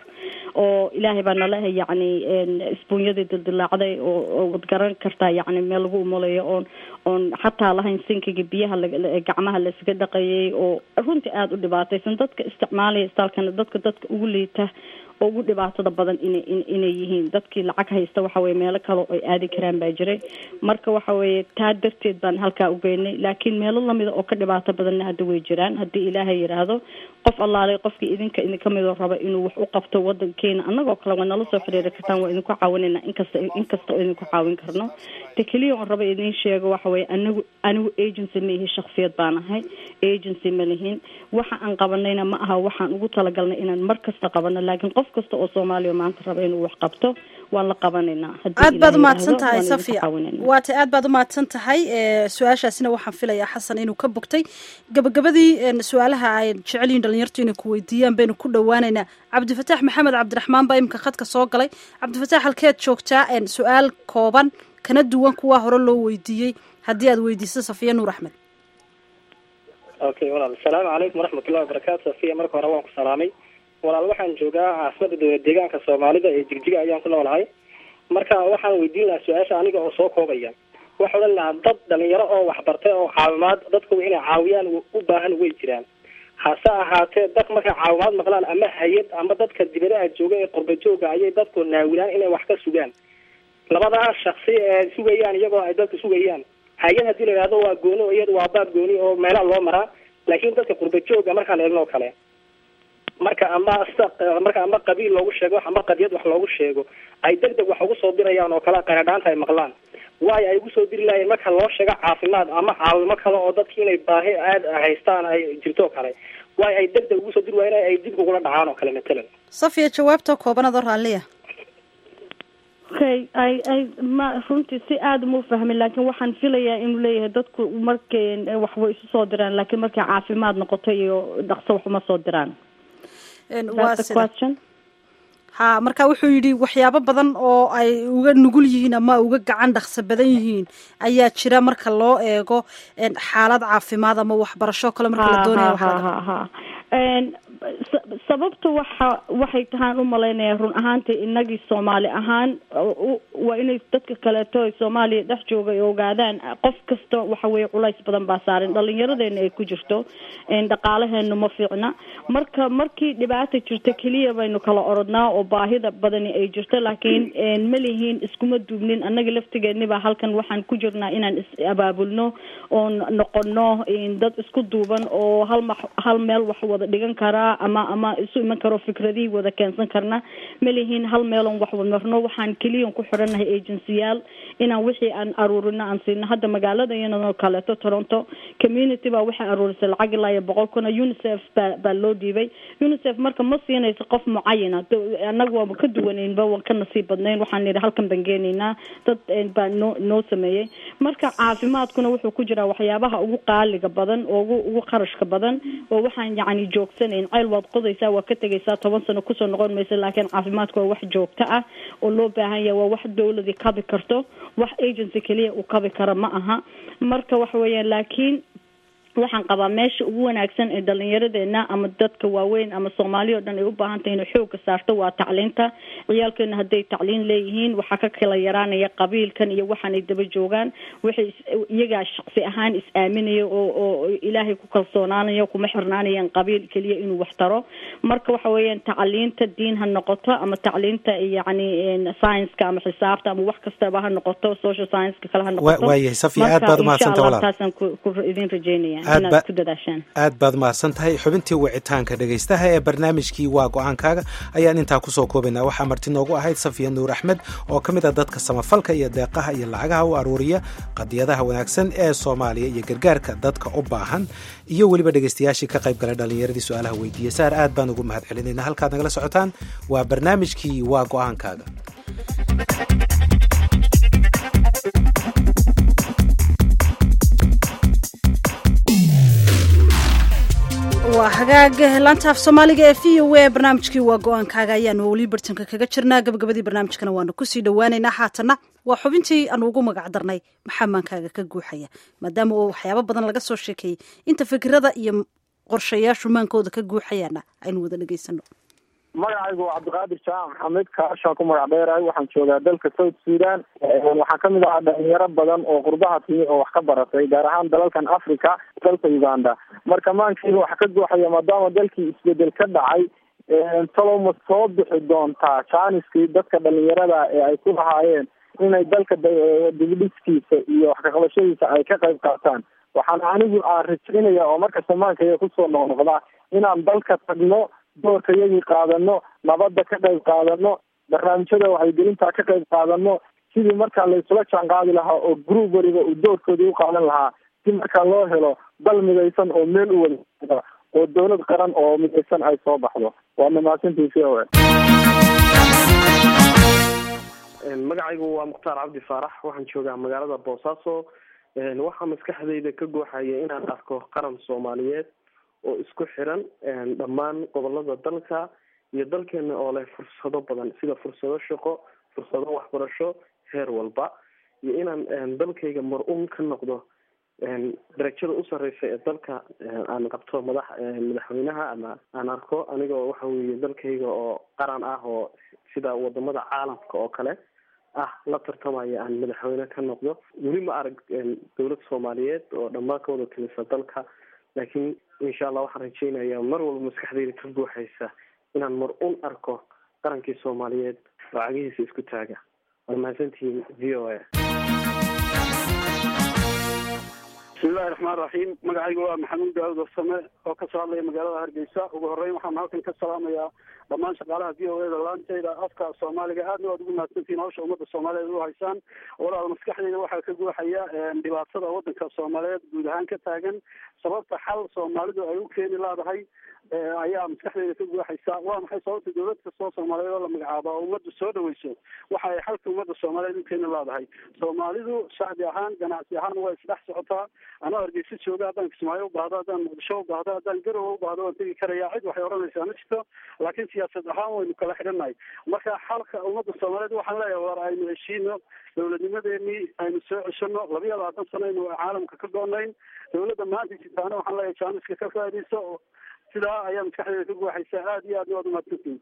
oo ilaahay baa nala yacni een, isbuunyadii dildilaacday oo oo wad garan kartaa yacni meel lagu umulayo oon oon xataa lahayn sinkiga biyaha la- la- gacmaha laysaga dhaqayay oo runtii aada u dhibaataysan dadka isticmaalaya istaalkana dadka dadka ugu liita oo ugu dhibaatada badan inay in- inay yihiin dadkii lacag haysta waxa weye meelo kale oo ay aadi karaan baa jiray marka waxa weeye taa darteed baan halkaa u geynay laakiin meelo lamida oo ka dhibaato badanna hadda way jiraan haddii ilaahay yidhaahdo qof allaalay qofkii idinka idinka midoo raba inuu wax u qabto wadankeena annagoo kale waa nala soo xiriiri kartaan waa idinku caawinayna inkasta inkasta oo idinku caawin karno te keliya oon raba idin sheego waxa weye anigu anigu agency ma ihi shaksiyad baan ahay agency ma lihin waxa aan qabanayna ma aha waxaan ugu talagalnay inaan mar kasta qabano laakiin qof kasta oo soomaaliya maanta raba inuu wax qabto waan la qabanaynaa haddii aad baad Ilaahay umahadsan yidhaahdo, tahay waan idinku safiya caawinaynaa. waa tay aad baad umahadsan tahay ee, su-aashaasina waxaan filayaa xasan inuu ka bogtay gabagabadii een, su-aalaha ay jecel yihiin dhalinyartu inay ku weydiiyaan baynu ku dhowaaneynaa cabdifataax maxamed cabdiraxmaan baa imika khadka soo galay cabdifataax halkeed joogtaa een, su-aal kooban kana duwan kuwa hore loo weydiiyey haddii aad weydiiso safiya nuur axmed okay walaal asalaamu calaykum waraxmatullahi wabarakaatu safiya marka hore waan ku salaamay walaal waxaan joogaa caasimada dowlad deegaanka soomaalida ee jigjiga ayaan ku noolahay marka waxaan weydiin lahaa su-aasha aniga oo soo koobaya waxa odhan lahaa dad dhalinyaro oo waxbartay oo caawimaad dadku inay caawiyaan u baahan way jiraan hase ahaatee dad markay caawimaad maqlaan ama hay-ad ama dadka dibadaha jooga ee qurba jooga ayay dadku naawilaan inay wax ka sugaan labadaa shaksi ee sugayaan iyagoo ay dadku sugayaan hay-ad haddii la yidhahdo waa gooni oo iyada waa baab gooni oo meelaha loo maraa laakiin dadka qurba jooga markaan eegno oo kale marka ama sida marka ama qabiil loogu sheego ama qadiyad wax loogu sheego ay deg deg wax ugu soo dirayaan oo kale qaradhaanta ay maqlaan waayo ay ugu soo diri lahayen marka loo sheego caafimaad ama caawimo kale oo dadki inay baahi aad haystaan ay jirto oo kale waayo ay deg deg ugu soo diri waayeen ay dib ugula dhacaan oo kale matalan safiya jawaabta kooban adoo raalliya okay ay ay ma runtii si aada uma fahmin laakiin waxaan filayaa inuu leeyahay dadku markay wax way isu soo diraan laakiin markay caafimaad noqoto iyo dhaqso wax uma soo diraan Een, That's waa the sida question ha marka wuxuu yidhi waxyaabo badan oo ay uga nugul yihiin ama uga gacan dhaqso badan yihiin ayaa jira marka loo eego een, xaalad caafimaad ama waxbarasho kale marka la doonaya wax ha laga ha ha Een, sa- sababta waxa waxay tahaan u malaynayaa run ahaantii inagii soomaali ahaan u- u- waa inay dadka kaleeto ee soomaaliya dhex jooga ay ogaadaan qof kasta waxa weeye culays badan baa saaran dhalinyaradeena ay ku jirto een, dhaqaalaheenu ma fiicna marka markii dhibaata jirta keliya baynu kala orodnaa oo baahida badani ay jirto laakiin een, ma lihiin iskuma duubnin annaga laftigeeniba halkan waxaan ku jirnaa inaan is abaabulno oon noqono een, dad isku duuban oo hal ma hal meel wax wada dhigan karaa ama ama isu iman karo fikradihii wada keensan karna ma lihiin hal meelon wax wadmarno waxaan keliyan ku xidhannahay agencyyaal inaan wixii aan aruurino aan siino hadda magaalada iyadoo kaleeto toronto community baa waxay aruurisay lacag ilaa iyo boqol kuna unicef baa baa loo dhiibay unicef marka ma siinayso qof mucayana annaga waaba ka duwaneynba waan ka nasiib badnayn waxaan nidhi halkan baan geenaynaa dad baa noo noo sameeyey marka caafimaadkuna wuxuu ku jiraa waxyaabaha ugu qaaliga badan oo ugu ugu qarashka badan oo waxaan yacni joogsanayn ceyl waad qodaysaa waa ka tegaysaa toban sano kusoo noqon maysa laakiin caafimaadku waa wax joogto ah oo loo baahan yahay waa wax dawladii kabi karto wax agency keliya uu kabi kara ma aha marka waxa weeyaan laakiin waxaan qabaa meesha ugu wanaagsan ee dhalinyaradeena ama dadka waaweyn ama soomaali oo dhan ay u baahan tahay inay xooga saarto waa tacliinta ciyaalkeena hadday tacliin leeyihiin waxaa ka kala yaraanaya qabiilkan iyo waxaanay daba joogaan waxay iyagaa shaqsi ahaan is aaminaya oo oo ilaahay ku kalsoonaanaya kuma xirnaanayaan qabiil keliya inuu wax taro marka waxa weeyaan tacliinta diin ha noqoto ama tacliinta yacni science-ka ama xisaabta ama wax kastaba ha noqoto social science-ka kale ha noqoto waayahay safiya aad baad umahadsanta walaal taasaan ku ku idin rajeynaya aad baad mahadsan tahay xubintii wicitaanka dhegaystaha ee barnaamijkii waa go-aankaaga ayaan intaa kusoo koobaynaa waxaa marti noogu ahayd safiya nuur axmed oo ka mid ah dadka samafalka iyo deeqaha iyo lacagaha u aruuriya qadiyadaha wanaagsan ee soomaaliya iyo gargaarka dadka u baahan iyo weliba dhegaystayaashii ka qayb galay dhallinyaradii su-aalaha weydiiyey saar aad baan ugu mahad celinayna halkaad nagala socotaan waa barnaamijkii waa go-aankaaga waa hagaag laantaaf soomaaliga ee v o a barnaamijkii waa go-aankaaga ayaanu weli bartanka kaga jirnaa gabagabadii barnaamijkana waanu kusii dhawaaneynaa haatanna waa xubintii aanu ugu magac darnay maxaa maankaaga ka guuxaya maadaama oo waxyaabo badan laga soo sheekeeyey inta fikirada iyo qorshayaashu maankooda ka guuxayaana aynu wada dhegaysano magacaygu waa cabdiqaadir jaamac maxamed kaashaan ku magac dheerahay waxaan joogaa dalka south sudan waxaan kamid ahaa dhalinyaro badan oo qurbaha timi oo wax ka baratay gaar ahaan dalalkan africa dalka uganda marka maankeyga waxa ka guuxaya maadaama dalkii isbedel ka dhacay talow ma soo bixi doontaa jaaniskii dadka dhalinyarada ee ay ku lahaayeen inay dalka dibidhiskiisa iyo wax kaqabashadiisa ay ka qayb qaataan waxaan anigu aan rajaynaya oo markasta maankayga kusoo noqnoqda inaan dalka tagno doorka iyagii qaadano nabadda ka qayb qaadano barnaamijyada waxaygelintaa ka qayb qaadano sidii markaa laysula jaan qaadi lahaa oo group waliba uu doorkoodii u qaadan lahaa si markaa loo helo dal midaysan oo meel u wada oo dawlad qaran oo midaysan ay soo baxdo waa mahadsantii v o magacaygu waa mukhtaar cabdi faarax waxaan joogaa magaalada boosaaso waxaa maskaxdayda ka gooxaya inaan arko qaran soomaaliyeed oo isku xiran dhammaan gobolada dalka iyo dalkeena oo leh fursado badan sida fursado shaqo fursado waxbarasho heer walba iyo inaan dalkayga mar-un ka noqdo darajada u sareysa ee dalka aan qabto madax madaxweynaha ama aan arko anigoo waxa weeye dalkayga oo qaran ah oo sida wadamada caalamka oo kale ah la tartamaya aan madaxweyne ka noqdo weli ma arag dowlad soomaaliyeed oo dhammaan ka wada timisa dalka laakiin insha allah waxaan rajeynayaa mar walba maskaxdeyda ka buuxaysa inaan mar un arko qarankii soomaaliyeed oo cagihiisa isku taaga waad mahadsantihiin v o a bismillahi raxmaan raxiim magacaygu waa maxamuud daawud warsame oo kasoo hadlaya magaalada hargeysa ugu horeyn waxaan halkan ka salaamayaa dhammaan shaqaalaha v o a da laanteyda afka soomaaliga aadna waad ugu mahadsantihiin hawsha ummadda soomaaliyeed u haysaan walaal maskaxdeyda waxaa ka guuxaya dhibaatada wadanka soomaaliyeed guud ahaan ka taagan sababta xal soomaalidu ay u keeni laadahay ayaa maskaxdeyda ka guuxaysa waa maxay sababta dowlad kastoo soomaaliyeed oo la magacaaba oo ummadda soo dhaweyso waxa ay xalka ummadda soomaaliyeed u keeni laadahay soomaalidu shacbi ahaan ganacsi ahaan waa isdhex socotaa anaa hargeysa jooga haddaan kismaayo u baahdo haddaan muqdisho u baahdo haddaan garowe u baahdo waan tegi karaya cid waxay oranaysaa ma jirto laakiin siyaasad ahaan waynu kala xidhannahay marka xalka ummadda soomaaliyeed waxaan leeyahay war aynu heshiino dowladnimadeenii aynu soo ceshano labiya labaatan sano aynu caalamka ka goonayn dowladda maanta jirtaana waxaan leeyahay jaaniska ka faaidayso sidaa ayaa maskaxdeeda ka guuxaysa aada iyo aadna waad umahadsantihin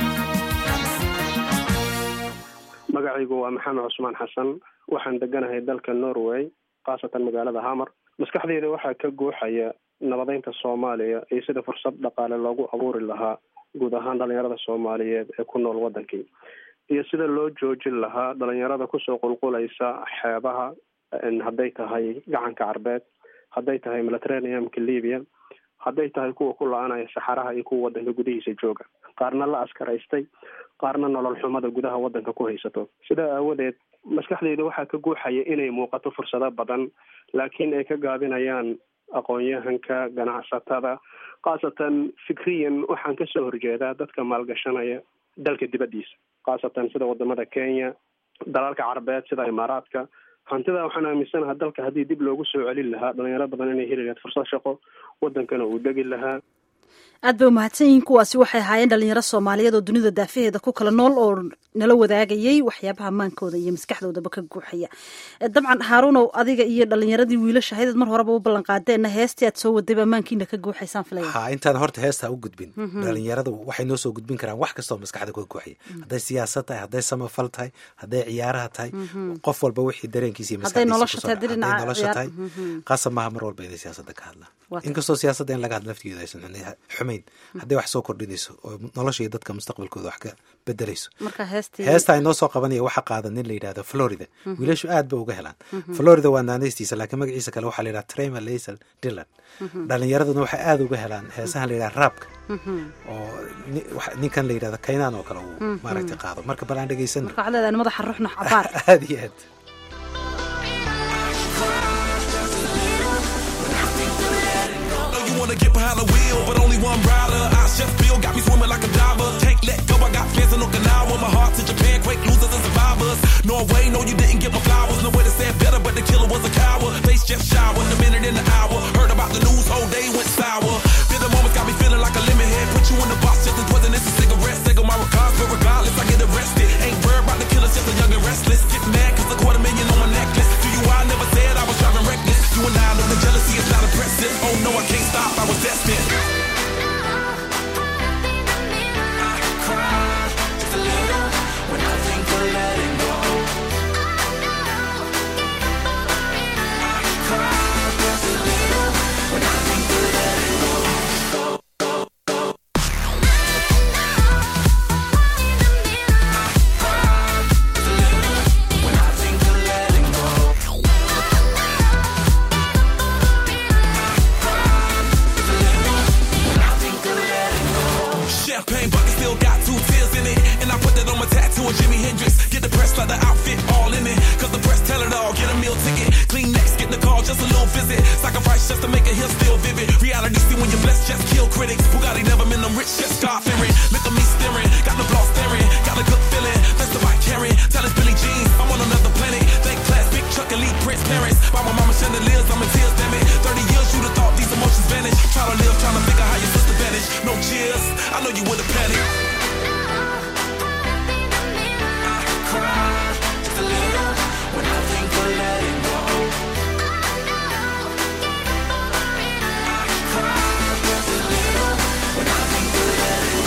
magacaygu waa maxamed cusmaan xasan waxaan deganahay dalka norway khaasatan magaalada hamar maskaxdeyda waxaa ka guuxaya nabadeynta soomaaliya iyo sida fursad dhaqaale loogu abuuri lahaa guud ahaan dhalinyarada soomaaliyeed ee ku nool wadankii iyo sida loo joojin lahaa dhalinyarada kusoo qulqulaysa xeebaha hadday tahay gacanka carbeed hadday tahay mediterraneamka libya hadday tahay kuwa ku la-anaya saxaraha iyo kuwa wadanka gudihiisa jooga qaarna la askaraystay qaarna nolol xumada gudaha wadanka ku haysato sidaa aawadeed maskaxdeyda waxaa ka guuxaya inay muuqato fursado badan laakiin ay ka gaabinayaan aqoon-yahanka ganacsatada khaasatan fikriyan waxaan kasoo horjeedaa dadka maalgashanaya dalka dibaddiisa khaasatan sida wadamada kenya dalalka carabeed sida imaaraadka hantidaa waxaan aaminsanaha dalka haddii dib loogu soo celin lahaa dhalinyaro badan inay heli lahayd fursad shaqo wadankana uu degi lahaa aad bay umahadsan yihiin kuwaasi waxay ahaayeen dhalinyaro soomaaliyeed oo dunida daafaheeda ku kala nool oo nala wadaagayay waxyaabaha maankooda iyo maskaxdoodaba ka guuxaya dabcan haaruunow adiga iyo dhalinyaradii wiilasha haydad mar horeba u ballan qaadeenna heestii aad soo wadayba maankiina ka guuxaysaan filaya ha intaan horta heesta u gudbin dhalinyaradu waxay noo soo gudbin karaan wax kastoo maskaxda ka guuxaya hadday siyaasad tahay hadday samafal tahay hadday ciyaaraha tahay qof walba wixii dareenkiisa iyo hadday nolosha maskaxdiisa tahay hadday dhinaca nolosha ciyaar- tahay Mhm. qaasab maaha mar walba inay siyaasada ka hadlaan Waa tahay. inkastoo siyaasadda in laga hadlo laftigeeda aysan xun- xumayn hadday wax soo kordhinayso oo nolosha iyo dadka mustaqbalkooda wax ka bedelayso marka heestii heesta ay noo soo qabanaya waxaa qaada nin la yidhahdo florida Mhm. wiilashu aad ba uga helaan Mhm. florida waa naanaystiisa laakiin magaciisa kale waxaa la yidhaha trema laisel dylan Mhm. dhalinyaraduna waxay aad uga helaan heesahan la yidhaha raabka Mhm. oo ni- wax- ninkan la yidhahdo kaynaan oo kale uu Mhm. maaragtay qaado marka bal aan dhegeysano marka waxaad leedahay madaxa ruuxna cabaar aad iyo aad know you wanna get behind the wheel, but only one rider. I chef Bill got me swimming like a diver. Can't let go, I got plans in Okinawa. My heart to Japan, quake losers and survivors. Norway, no, you didn't get my flowers. No way to say it better, but the killer was a coward. Face just showered, a minute in the hour. Heard about the news, whole day went sour. Feel the moments got me feeling like a lemon head. Put you in the box just as poisonous as cigarettes. Single my regards, but regardless, I get arrested. Ain't worried about the killers, just a young and restless. Get mad, cause a quarter million on my necklace. Do you, I never said I was driving reckless. You and I know the jealousy is not impressive. Oh no, I can't stop, I was destined. When I think of letting go, I cry just a little. When I think of letting go, when I think of letting go. Champagne bucket still got two tears in it. And I put that on my tattoo of Jimi Hendrix. Get the press leather outfit all in it. Cause the press tell it all. Get a meal ticket. Clean next, get the call, just a little visit. Sacrifice just to make a hill still vivid. Reality see when you're blessed, just kill critics. Bugatti never been them rich, just God fearing. Look at me staring. Got the block staring. Got a good feeling. That's the bike carrying. Tell us Billy Jean. I'm on another planet. Thank class, big truck, elite prince parents. By my mama chandeliers, I'm in tears, damn it. 30 years, you'd have thought these emotions vanish. Try to live, trying to figure how your sister vanished. No cheers. I know you would have panicked. I cry just a little when I think of letting go. I cry just a little when I think of letting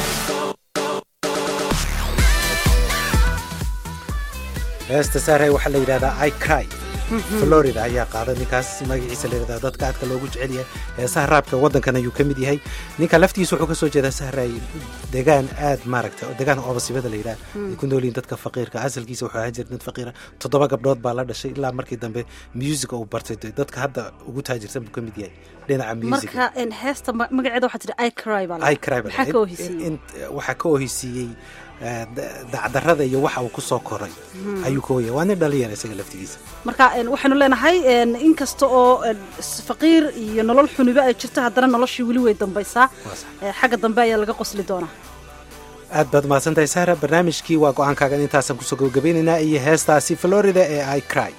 go. heesta saaray waxaa la yidhahdaa i cry Mhm. florida ayaa qaada ninkaas magaciisa la yidhahdaa dadka aadka loogu jecel yahay heesaha raabka waddankan ayuu ka mid yahay ninka laftiisa wuxuu kasoo jeedaa sahray degaan aad maaragta degaan oobasibada la yidhaha Mm. ay ku noolyihin dadka faqiirka asalkiisa wuxuu ahaan jiray dad faqiira toddoba gabdhood baa la dhashay ilaa markii dambe musica uu bartay de- dadka hadda ugu taajirsan buu ka mid yahay dhinaca musica marka en, heesta ma- magaceeda waxaa tidhi i cry baa la- I cry baa maxaa la- ka in- ohisiiyey in- waxaa ka ohisiiyey eh, da- dacdarrada iyo waxa uu ku soo koray Mhm. ayuu ka ohiyay waa nin dhalinyara isaga laftigiisa marka en, waxaynu leenahay en, in kasta oo en, s- faqiir iyo nolol xuniba ay jirto haddana noloshii weli way dambaysaa Eh, xagga dambe ayaa laga qosli doonaa aad baad mahadsantahay sahra barnaamijkii waa go-aankaagan intaasaan kusoo gabagabaynaynaa iyo heestaasi florida ee i cry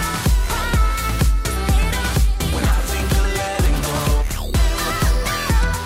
When I think of letting go.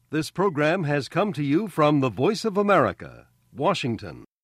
This program has come to you from the Voice of America, Washington.